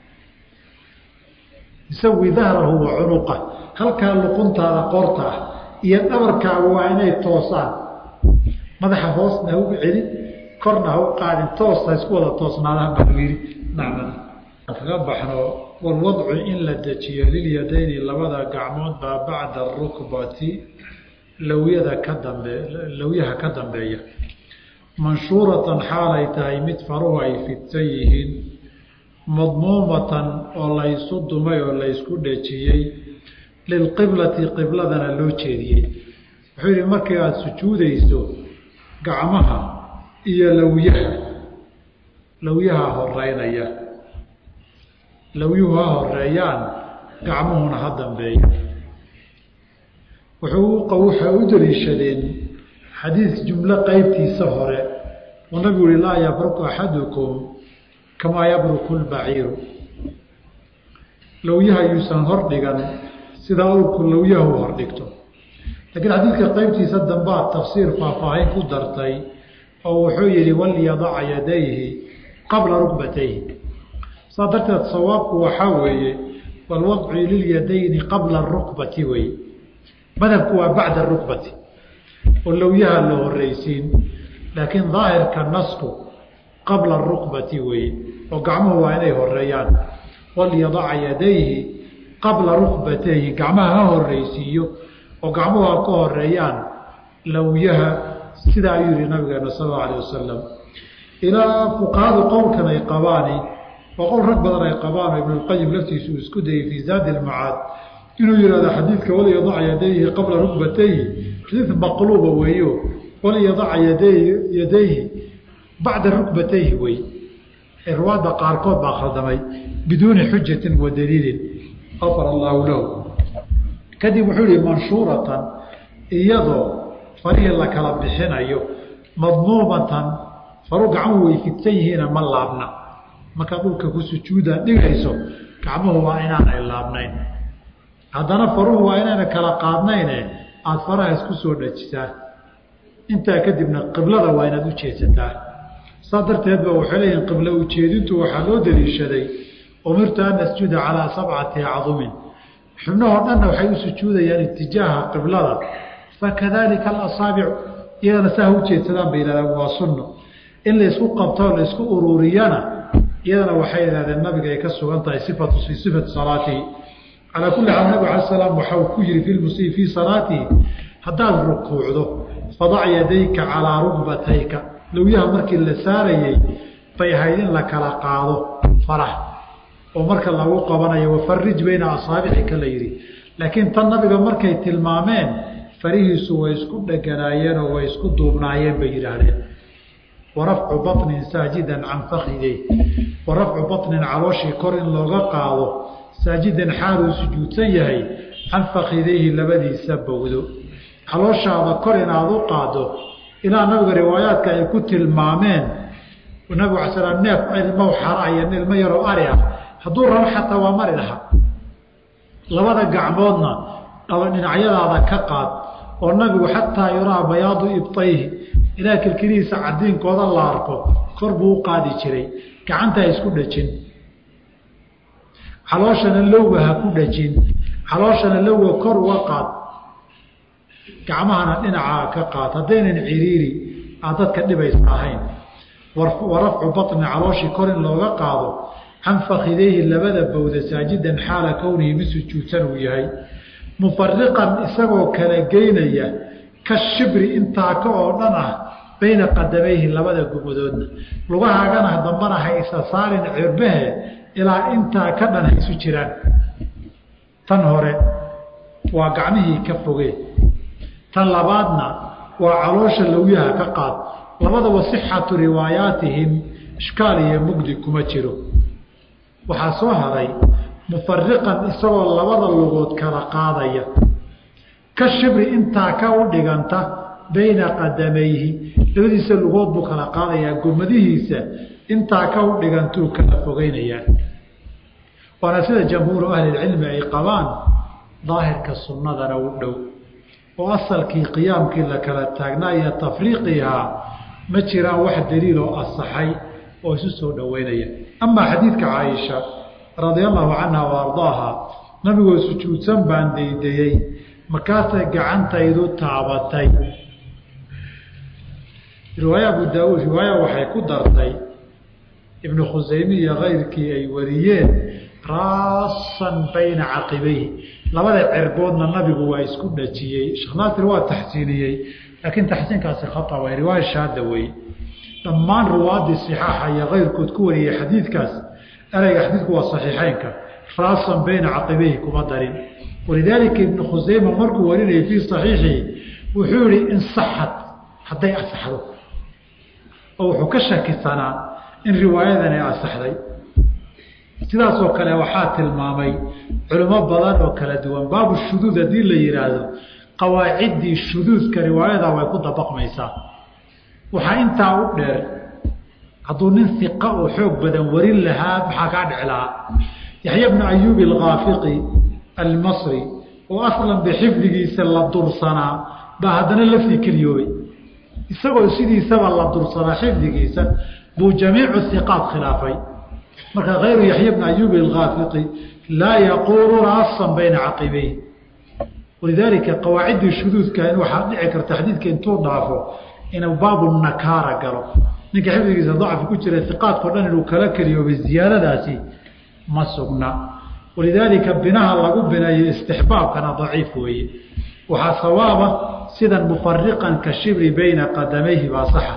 yusawi dahrahu wa cunuqa halkaa luquntaada qoorta ah iyo dhabarkaagu waa inay toosaan madaxa hoosna ha u celin korna ha u qaadin toosta isku wada toosnaadaan baa yidhi nacmada kaga baxno walwadcu in la dejiyo lilyadayni labada gacmood baa bacda arukbati lawyada ka dambe lawyaha ka dambeeya manshuuratan xaalay tahay mid faruhu ay fidsan yihiin madmuumatan oo laysu dumay oo laysku dhejiyey lilqiblati qibladana loo jeediyey wuxuu yidhi markii aada sujuudayso gacmaha iyo lawyaha lawyaha horeynaya lawyuhu ha horeeyaan gacmuhuna ha dambeeya wuxuu waxay u daliishadeen xadiis jumlo qeybtiisa hore uu nabigu yihi laa yabruku axadukum kamaa yabruku lbaciiru lawyaha yuusan hordhigan sida awrku lawyahu hordhigto laakiin xadiidka qeybtiisa dambaa tafsiir faahfaahin ku dartay oo wuxuu yihi walyadaca yadayhi qabla rukbatayhi saa darteed sawaabku waxaa weeye walwadcu lilyadayni qabla rukbati wey madhabku waa bacda rukbati oo lawyaha la horeysiin laakiin daahirka nasku qabla rukbati weye oo gacmuhu waa inay horeeyaan walyadaca yadayhi qabla rukbatayhi gacmaha ha horeysiiyo oo gacmuhu ha ka horeeyaan lawyaha sidaa ayuu yihi nabigeena sal allau alayh wasalam ilaa fuqahadu qowlkan ay qabaani oo qowl rag badan ay qabaan oo ibnulqayim laftiisu uu isku dayey fii zaadi ilmacaad inuu yihahdo xadiidka waliyadaca yadayhi qabla rukbatayhi xadiid maqluuba weeyo waliyadaca yaday yadayhi bacda rukbatayhi wey ee ruwaadda qaarkood baa khaldamay biduuni xujatin wa daliilin afar allaahu lahu kadib wuxuu yihi manshuuratan iyadoo farihii la kala bixinayo madmuumatan faru gacan way fidsan yihiina ma laabna markaad dhulka ku sujuuda dhigayso gacmuhu waa inaanay laabnayn haddana faruhu waa inayna kala qaadnayne aada faraha isku soo dhajisaa intaa kadibna qiblada waa inaad u jeedsataa saa darteed ba waxay leeyihin qiblo ujeedintu waxaa loo daliishaday umirtu an asjuda calaa sabcati acdumin xubnahoo dhanna waxay u sujuudayaan itijaaha qiblada fakadalika alasaabicu iyadana saa ha ujeedsadaan bay yihahdeen waa sunno in laysku qabtoo laysku ururiyana iyadana waxay yihahdeen nabiga ay ka sugan tahay sifatu fii sifati salaatihi calaa kulli xaal nabig ala salaam waxau ku yihi fi lmusii fii salaatihi haddaad rukuucdo fadac yadayka calaa rugbatayka lowyaha markii la saarayey bay ahayd in la kala qaado farax oo marka lagu qabanayo wafarij bayna asaabicika la yidhi laakiin tan nabiga markay tilmaameen farihiisu way isku dheganaayeen oo way isku duubnaayeen bay yidhaahdeen warafcu baطnin saajidan can fakidey warafcu baطnin calooshii kor in looga qaado saajidan xaaluu sujuudsan yahay can fakideyhi labadiisa bowdo calooshaada kor inaad u qaado ilaa nabiga riwaayaadka ay ku tilmaameen nabigu ala slam neef ilmow xara iyo ilmo yaroo ari ah hadduu rabo xataa waa mari lahaa labada gacmoodna dhinacyadaada ka qaad oo nabigu xataa yuraa bayaadu ibtayhi ilaa kilkilihiisa cadiinkooda la arko kor buu u qaadi jiray gacanta ha isku dhajin calooshana lowga ha ku dhajin calooshana lowga kor uga qaad gacmahana dhinacaa ka qaad haddaynan ciriiri aad dadka dhibaysa ahayn warafcu baطni calooshii kor in looga qaado can fakideyhi labada bowda saajidan xaala kownihi mid sujuudsan uu yahay mufariqan isagoo kala geynaya ka shibri intaa ka oo dhan ah bayna qadamayhi labada gumadoodna lugahaagana dambana ha isa saarin cirbahe ilaa intaa ka dhan ha isu jiraan tan hore waa gacmihii ka foge tan labaadna waa caloosha lowyaha ka qaad labadaba sixatu riwaayaatihim ishkaal iyo mugdi kuma jiro waxaa soo haray mufariqan isagoo labada lugood kala qaadaya ka shibri intaa ka u dhiganta bayna qadamayhi labadiisa lugood buu kala qaadayaa gomadihiisa intaa ka u dhigantuu kala fogeynayaa waana sida jamhuuru ahlilcilmi ay qabaan daahirka sunnadana u dhow oo asalkii qiyaamkii la kala taagnaa iyo tafriiqihaa ma jiraan wax daliiloo asaxay oo isu soo dhoweynaya amaa xadiidka caaisha radia allahu canha wa ardaaha nabigoo sujuudsan baan daydayey markaasay gacantaydu taabatay riwaaya abu daauud riwaaya waxay ku dartay ibnu khusayme iyo kayrkii ay wariyeen raasan bayna caqibayhi labada cerboodna nabigu waa isku dhajiyey sheekh naasir waa taxsiiniyey laakiin taxsiinkaasi khata way riwaaya shaada wey dhammaan ruwaadii صixaaxa iyo kayrkood ku wariyey xadiidkaas ereyga xadiidku waa صaxiixeynka raasan bayna caqibayhi kuma darin walidaalika ibnu khusayma markuu warinayay fii صaxiixihi wuxuu yihi insaxad hadday asaxdo oo wuxuu ka shakisanaa in riwaayadan ay asaxday sidaasoo kale waxaa tilmaamay culimo badan oo kala duwan baabu shuduud haddii la yihaahdo qawaaciddii shuduudka riwaayada way ku dabaqmaysaa waxaa intaa u dheer hadduu nin iqa oo xoog badan warin lahaa maxaa kaa dhici lahaa yaxya bnu ayuubi alkhaafiqi almasri oo aslan bixifdigiisa la dursanaa baa haddana laftii keliyoobay isagoo sidiisaba la dursanaa xifdigiisa buu jamiicu iqaat khilaafay marka kayru yaxya bni ayuubi alkhaafiqi laa yaquulu raasan bayna caqibayh walidaalika qawaaciddii shuduudka in waxaa dhici karta xadiidka intuu dhaafo inuu baabu nakaara galo ninka xifdigiisa dacfi ku jira iqaadkao dhan inuu kala keliyoobay ziyaadadaasi ma sugna walidaalika binaha lagu binayo istixbaabkana daciif weeye waxaa sawaaba sidan mufariqan ka shibri bayna qadamayhi baa saxa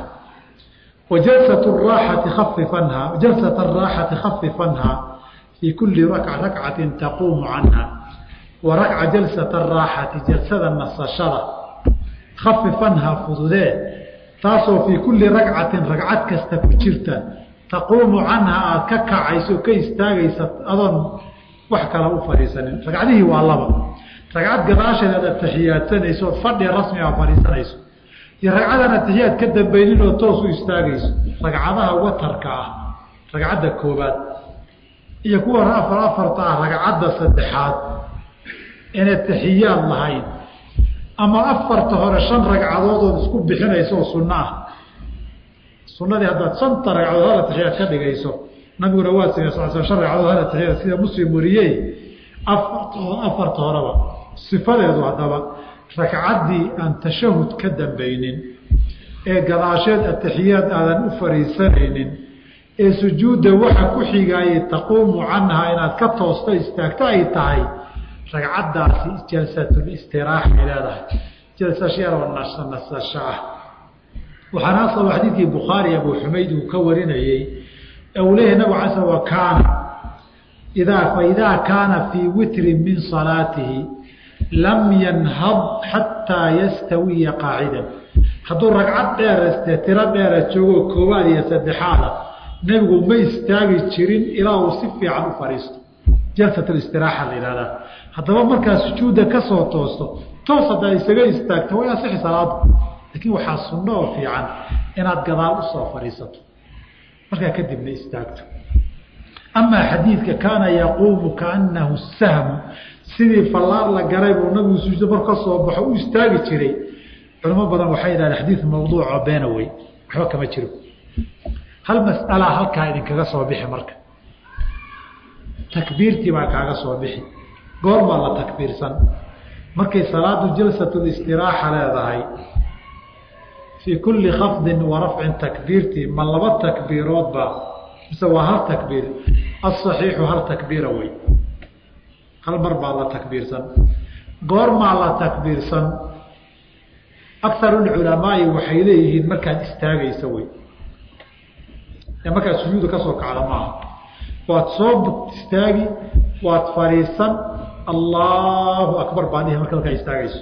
wa jalsat raaxati kafifanhaa jalsat araaxati khafifanhaa fii kulli rakcatin taquumu canha wa rakca jalsat araaxati jalsada nasashada khafifanhaa fududee taasoo fii kulli ragcatin ragcad kasta ku jirta taquumu canha aada ka kacayso ka istaagaysa adoon wax kala u fadhiisanin ragcadihii waa laba ragcad gadaasheed aad ataxiyaadsanayso ood fadhi rasmi a fadhiisanayso iyo ragcadan atixiyaad ka dambaynin oo toos u istaagayso ragcadaha watarka ah ragcadda koobaad iyo kuwa afar afarta ah ragcadda saddexaad in ataxiyaad lahayn ama afarta hore shan ragcadood ood isku bixinayso oo sunno ah sunadii haddaad shanta ragcadood hal atixiyaad ka dhigayso nabiguna waa samey sal sl shan ragcadood hal atixiyaad sida muslim wariyey afarta afarta horeba sifadeedu haddaba ragcaddii aan tashahud ka dambaynin ee gadaasheed atixiyaad aadan u fariisanaynin ee sujuudda waxa ku xigaayay taquumu canhaa inaad ka toosto istaagto ay tahay ragcaddaasi jalsatlistiraaxay leedahay jalsashyaroo nasasho ah waxaana asaba xadiidkii bukhaari abu xumayd uu ka warinayey ee uu leeyahay nabig ala sl wa kaana idaa faidaa kaana fii witrin min salaatihi lam yanhad xataa yastawiya qaacidan hadduu ragcad dheerste tiro dheera joogo koowaad iyo saddexaada nebigu ma istaagi jirin ilaa uu si fiican u fadhiisto jalsatlistiraaxa la yihahdaa haddaba markaa sujuudda ka soo toosto toos haddaa isaga istaagto way asixi salaadu laakiin waxaa sunno oo fiican inaad gadaal usoo fadhiisato markaa kadibna istaagto amaa xadiidka kaana yaquumu kaanahu sahmu sidii fallaar la garay buu nabigu sujuudo mar ka soo baxo u istaagi jiray culamo badan waxay yidhahdeen xadiid mawduuco beena wey waxba kama jiro hal mas'alaa halkaa idinkaga soo bixi marka takbiirtii baa kaaga soo bixi goormaa la takbiirsan markay salaadu jalsatlistiraaxa leedahay fii kulli khafdin wa rafcin takbiirtii ma laba takbiiroodba mise waa hal takbiir asaxiixu hal takbiira wey hal mar baa la takbiirsan goormaa la takbiirsan akarulculamaai waxay leeyihiin markaad istaagaysa wey ee markaad sujuuda ka soo kacda maaha waad soo istaagi waad fadhiisan allahu akbar baa dhihi marka markaa istaagayso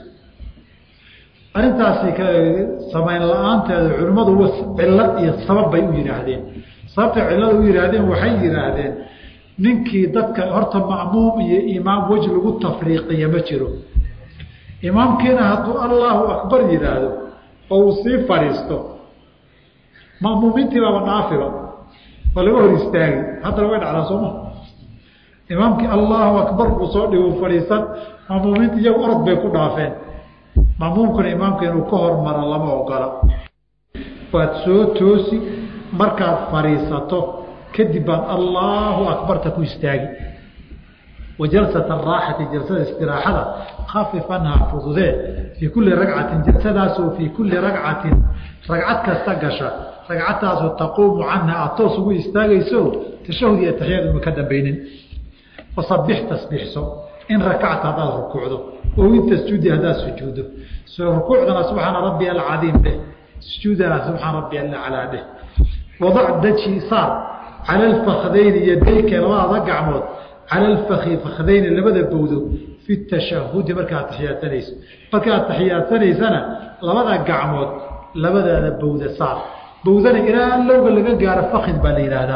arrintaasi samayn la-aanteeda culimmadu cillad iyo sabab bay u yidhaahdeen sababtay cillada u yidhaahdeen waxay yidhaahdeen ninkii dadka horta ma'muum iyo imaam wej lagu tafriiqiya ma jiro imaamkiina hadduu allahu akbar yidhaahdo oo uu sii fadhiisto ma'muumiintii baaba dhaafiba waa laga hor istaagi haddana way dhacdaa sooma imaamkii allahu akbar buu soo dhigu fadhiisan ma'muumiinta iyagu orod bay ku dhaafeen ma'muumkuna imaamka inuu ka hormaro lama ogola waad soo toosi markaad fadhiisato kadib baad allahu akbarta ku istaagi wa jalsat araaxati jalsada istiraaxada khafifanhaa fududee fii kulli ragcatin jalsadaasoo fii kulli ragcatin ragcad kasta gasha ragcadtaasoo taquumu canha aad toos ugu istaagayso tashahud iyo taxiyaad uma ka dambaynin fasabix tasbiixso in rakacta haddaad rukuucdo oo in tasjuudi haddaad sujuuddo rukuucdana subxaana rabbi alcadiim dheh sujuudana subxaana rabbi alaclaa dheh wadac daji saar cala alfakdayni yadayka labadaada gacmood cala alfaki fakdayni labada bowdo fi tashahudi markaad taxiyaadsanayso markaad taxiyaadanaysana labada gacmood labadaada bowda saar bowdana ilaa lowga laga gaaro fakid baa la yidhaahdaa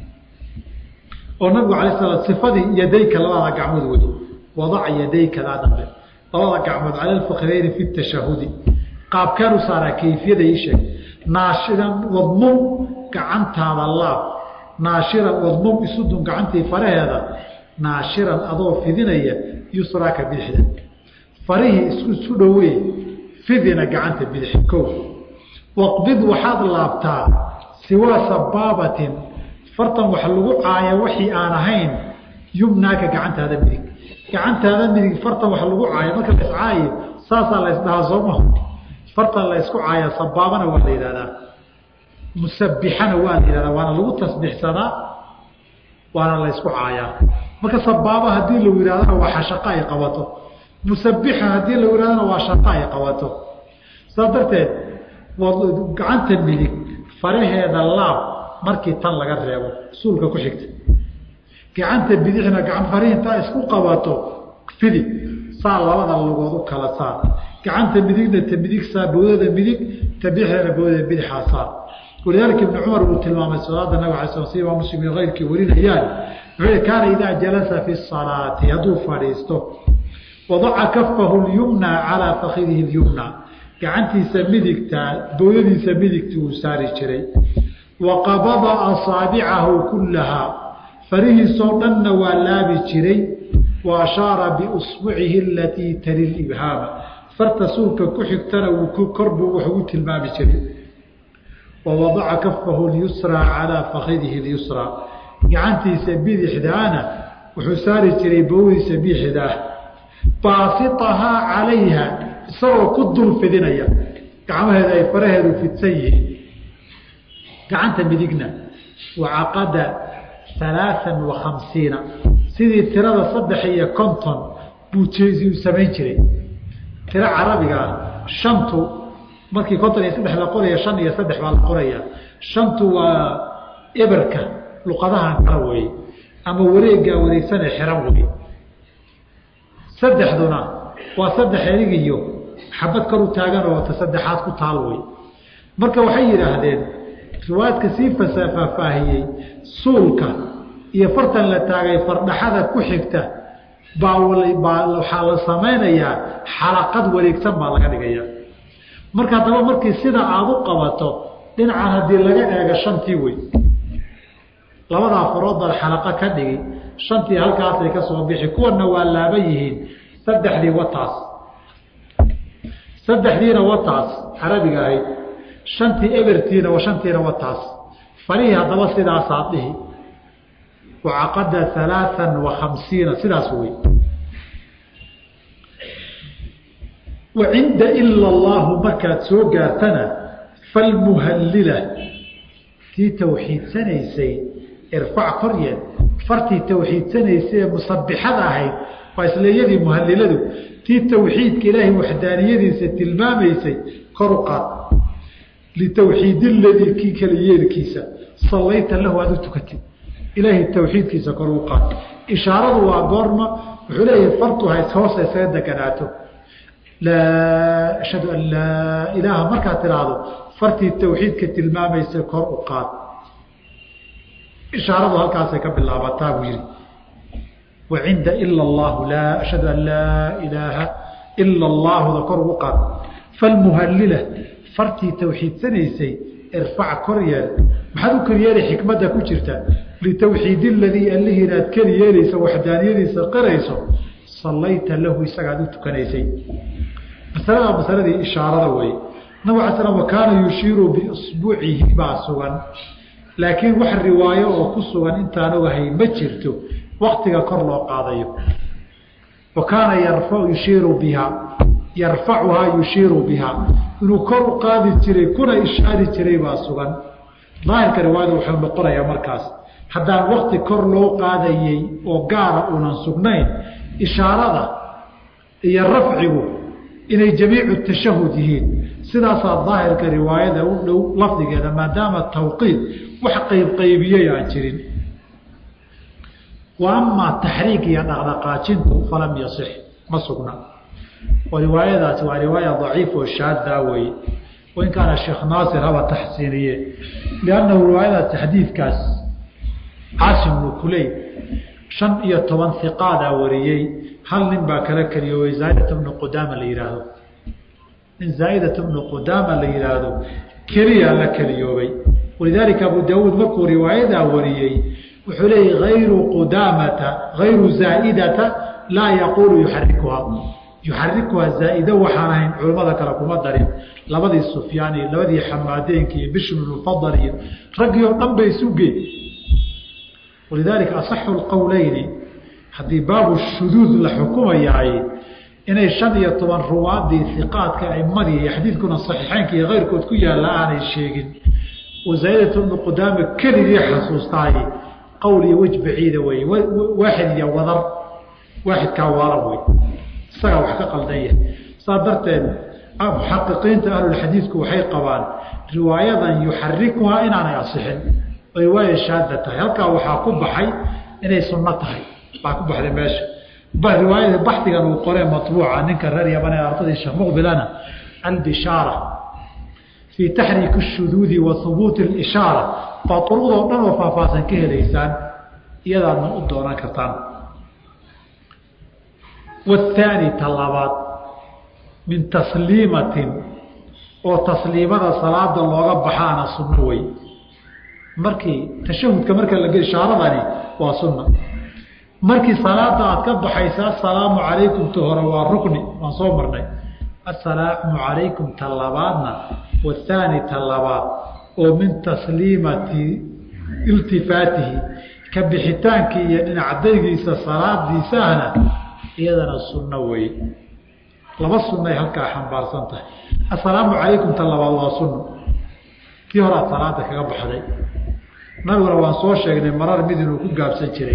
oo nabigu alay sla sifadii yadayka labada gacmood wey wadac yadaykadaa dambe labada gacmood cala alfakdayni fi tashahudi qaabkeen u saaraa kayfiyada ii sheeg naashiran wadmum gacantaada laab naashiran wadmum isudun gacantii faraheeda naashiran adoo fidinaya yusraaka bidixda farihii isku isu dhowey fidina gacanta bidix ko waqbid waxaad laabtaa siwaa sabaabatin fartan wax lagu caaya wixii aan ahayn yumnaaka gacantaada midig gacantaada midig fartan wax lagu caayo marka la iscaayo saasaa la ysdhahaa sooma fartan la ysku caaya sabaabana waa la yidhahdaa musabixana waa la yihahdaa waana lagu tasbiixsadaa waana la ysku caayaa marka sabaaba haddii lagu yidhahdana waa xashaqo ay qabato musabixa haddii lagu ihahdana waa shaqo ay qabato saas darteed gacanta midig faraheeda laab markii tan laga reebo suulka ku xigta gacanta bidixna gacan farihi intaa isku qabato fidi saa labada lugood u kala saar gacanta midigna ta midig saa bawdada midig ta bidixdana bawdada bidixaa saar walidaalika ibni cumar uu tilmaamay salaada nabig ala sl si imaam muslim iyo keyrkii warinayaan wuxuu kaana idaa jalasa fi salaati hadduu fadhiisto wadaca kafahu lyumna calaa fakidihi lyumna gacantiisa midigta bawdadiisa midigta uu saari jiray wa qabada asaabicahu kullahaa farihiisoo dhanna waa laabi jiray wa ashaara biusbucihi alatii tali libhaama farta suulka ku xigtana korbuu wax ugu tilmaami jiray wa wadaca kafahu lyusraa calaa fakidihi lyusraa gacantiisa bidixdaana wuxuu saari jiray bawdiisa bidixdaah baasitahaa calayha isagoo ku dul fidinaya gacmaheeda ay faraheedu fidsan yihiin gacanta midigna wacaqada alaaan wa khamsiina sidii tirada saddex iyo konton buu u samayn jiray tiro carabiga ah shantu markii konton iyo saddex la qoraya shan iyo saddex baa la qoraya shantu waa eberka luqadahan kala weye ama wareegaa wareegsanee xiran wey saddexduna waa saddex erig iyo xabad kor u taagan oo ta saddexaad ku taal wey marka waxay yidhaahdeen riwaayadka sii faahfaahiyey suulka iyo fartan la taagay fardhaxada ku xigta baa waxaa la samaynayaa xalaqad wareegsan baa laga dhigaya marka haddaba markii sida aada u qabato dhinacan haddii laga eego shantii wey labadaa farood baad xalaqa ka dhigi shantii halkaasay ka soo bixi kuwana waa laaban yihiin saddexdii wataas saddexdiina wataas carabiga ahayd shantii ebertiina shantiina wataas farihii haddaba sidaasaa dhihi wacaqada alaaan wa khamsiina sidaas wey wa cinda ila allaahu markaad soo gaartana falmuhallila tii tawxiidsanaysay irfac koryeed fartii tawxiidsanaysay ee musabixada ahayd waa isleeyadii muhaliladu tii tawxiidka ilaahay waxdaaniyadiisa tilmaamaysay kor u qaad litawxiid ladii kii kala yeelkiisa sallayta lahu aad u tukatid ilaahay tawxiidkiisa kor u qaad ishaaradu waa goorma wuxuu leeyahay fartu hays hoosa isaga deganaato laa ashhadu an laa ilaaha markaad tidhaahdo fartii tawxiidka tilmaamaysa kor u qaad ishaaradu halkaasay ka bilaabataa buu yihi wa cinda ila allahu laa ashhadu an laa ilaaha ila allaahuda kor ugu qaad falmuhallila fartii tawxiidsanaysay irfac kor yeel maxaad u koryeelay xikmadda ku jirta litawxiid aladii allihii inaad keli yeelayso waxdaaniyadiisa qirayso sallayta lahu isagaad u tukanaysay masalada masaladii ishaarada wey nabig ala slam wakaana yushiiru biisbuucihi baa sugan laakiin wax riwaayo oo ku sugan intaan ogahay ma jirto waktiga kor loo qaadayo wa kaana yarfa yushiiru biha yarfacuhaa yushiiru biha inuu kor u qaadi jiray kuna ishaari jiray baa sugan daahirka riwaayada wuxuu noqonayaa markaas haddaan wakti kor loo qaadayey oo gaara uunan sugnayn ishaarada iyo rafcigu inay jamiicu tashahud yihiin sidaasaa daahirka riwaayada u dhow lafdigeeda maadaama tawqiid wax qaybqaybiyey aan jirin wa amaa taxriik iyo dhaqdhaqaajintu falam yasix ma sugna oo riwaayadaasi waa riwaaya daciif oo shaaddaa weye wain kaana sheekh naasir haba taxsiiniye liannahu riwaayadaasi xadiidkaas caasim bnu kuley shan iyo toban hiqaadaa wariyey hal nin baa kala keliyoobay zaaidata bnu qudaama la yihaahdo nin zaaidata bnu qudaama la yihaahdo keliyaa la keliyoobay walidaalika abu daawuud markuu riwaayadaa wariyey wuxuu leeyay ayru qudaamata hayru zaaidata laa yaquulu yuxarikuhaa yuxarikuhaa zaa'ido waxaan ahayn culimmada kale kuma darin labadii sufyaan iyo labadii xamaadeenka iyo bishr bnulfadal iyo raggii oo dhan bay isugeen walidaalika asaxu lqowleyni haddii baabu shuduud la xukumayaay inay shan iyo toban ruwaadii iqaadka aimadii iyo xadiidkuna saxiixeynka iyo keyrkood ku yaalla aanay sheegin oo zaaidata bnu qudaama keligii xasuustaay qowl iyo wej baciida wey waaxid iyo wadar waaxidkaa waalan wey isagaa wax ka qaldan yahay saa darteed muxaqiqiinta ahlulxadiidku waxay qabaan riwaayadan yuxarikuhaa inaanay asixin oo riwaaya shaada tahay halkaa waxaa ku baxay inay sunno tahay baa ku baxday meesha riwaayada baxdigan uu qoree maطbuuca ninka reer yaman ee ardadii sheekh muqbilana albishaara fii taxriiki الshuduudi wa hubuuti اlishaara baa duruqdoo dhan oo faahfaahsan ka helaysaan iyadaadna u doonan kartaan wاthaani ta labaad min tasliimatin oo tasliimada salaada looga baxaana sunno wey markii tashahudka marka la ishaaradani waa sunna markii salaada aad ka baxaysa assalaamu calaykum ta hore waa rukni waan soo marnay assalaamu calaykum ta labaadna wathaani ta labaad oo min tasliimati iltifaatihi ka bixitaankii iyo dhinacdaygiisa salaadiisahna iyadana sunno wey laba sunnay halkaa xambaarsan tahay assalaamu calaykum ta labaad waa sunno kii hore aad salaada kaga baxday nabiguna waan soo sheegnay marar mid inuu ku gaabsan jiray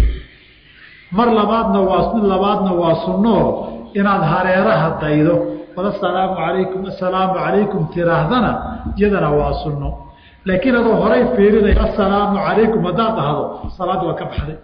mar labaadna waa mid labaadna waa sunnoo inaad hareeraha daydo wal assalaamu calaykum assalaamu calaykum tiraahdana iyadana waa sunno laakiin adoo horay fiirinay assalaamu calaykum haddaad dhahdo salaaddii waa ka baxday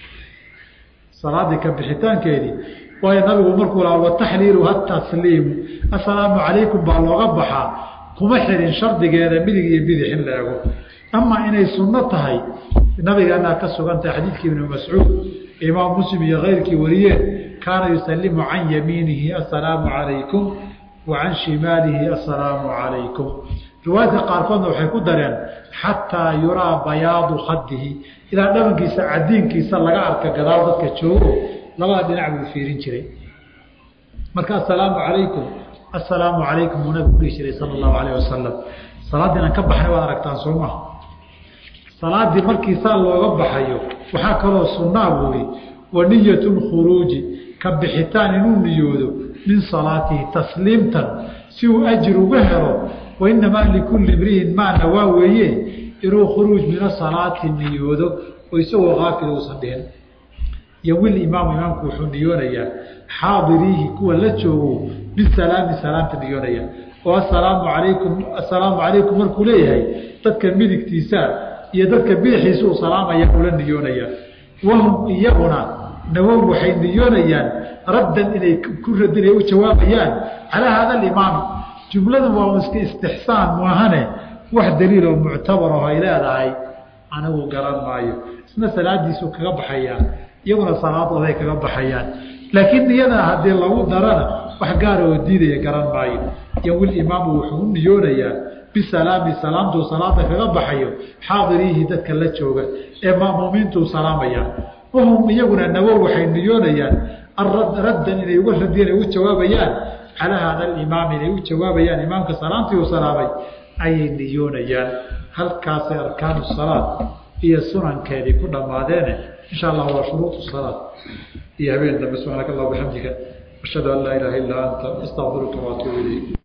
salaaddii ka bixitaankeedii waayo nabigu markuu lahaa wataxliiluha tasliimu assalaamu calaykum baa looga baxaa kuma xirin shardigeeda midig iyo bidix in la ego amaa inay sunno tahay nabigeenaa ka sugan tahay xadiidkii ibnu mascuud imaam muslim iyo keyrkii wariyeen kaana yusalimu can yamiinihi assalaamu calaykum wa can shimaalihi assalaamu calaykum riwaayadka qaarkoodna waxay ku dareen xataa yuraa bayaadu khadihi ilaa dhabankiisa cadiinkiisa laga arka gadaal dadka joogo labada dhinac buu fiirin jiray marka assalaamu calaykum assalaamu calaykum uu nabigu dhihi jiray sala allahu alayh wasalam salaaddii inaan ka baxnay waad aragtaan soo maha salaaddii markii saa looga baxayo waxaa kaloo sunnaa buuri wa niyatu lkhuruuji ka bixitaan inuu niyoodo min salaatihi tasliimtan si uu ajir uga helo wa inamaa likulli imri'in maa nawaa weeye inuu khuruuj min asalaati niyoodo oo isagoo kaafil uusan dhihin yowil imaamu imaamku wuxuu niyoonayaa xaadiriihi kuwa la joogo bisalaami salaamta niyoonaya oo assalaamu calaykum assalaamu calaykum markuu leeyahay dadka midigtiisa iyo dadka bidixiisa uu salaamaya ula niyoonaya wahum iyaguna nawow waxay niyoonayaan raddan inay ku radin ay u jawaabayaan calaa hada alimaami jumladan waa iska istixsaan maahane wax daliil oo muctabar oo ay leedahay anigu garan maayo isna salaadiisuu kaga baxayaa iyaguna salaadooday kaga baxayaan laakiin niyadana haddii lagu darana wax gaara oo diidaya garan maayo yowil imaamu wuxuu u niyoonayaa bisalaami salaamtuu salaada kaga baxayo xaadiriihi dadka la jooga ee ma'muumiintuu salaamaya wahum iyaguna nawow waxay niyoonayaan raddan inay uga radiyeen ay u jawaabayaan calaa hada alimaam inay u jawaabayaan imaamka salaamtii uu salaamay ayay niyoonayaan halkaasay arkaanu salaad iyo sunankeedii ku dhammaadeene insha allah waa shuruuط salaad iyo habeen dambe subxaanaka allah bixamdika ashhadu an laa ilaha illaa anta astaqfiruka waatuub ilayk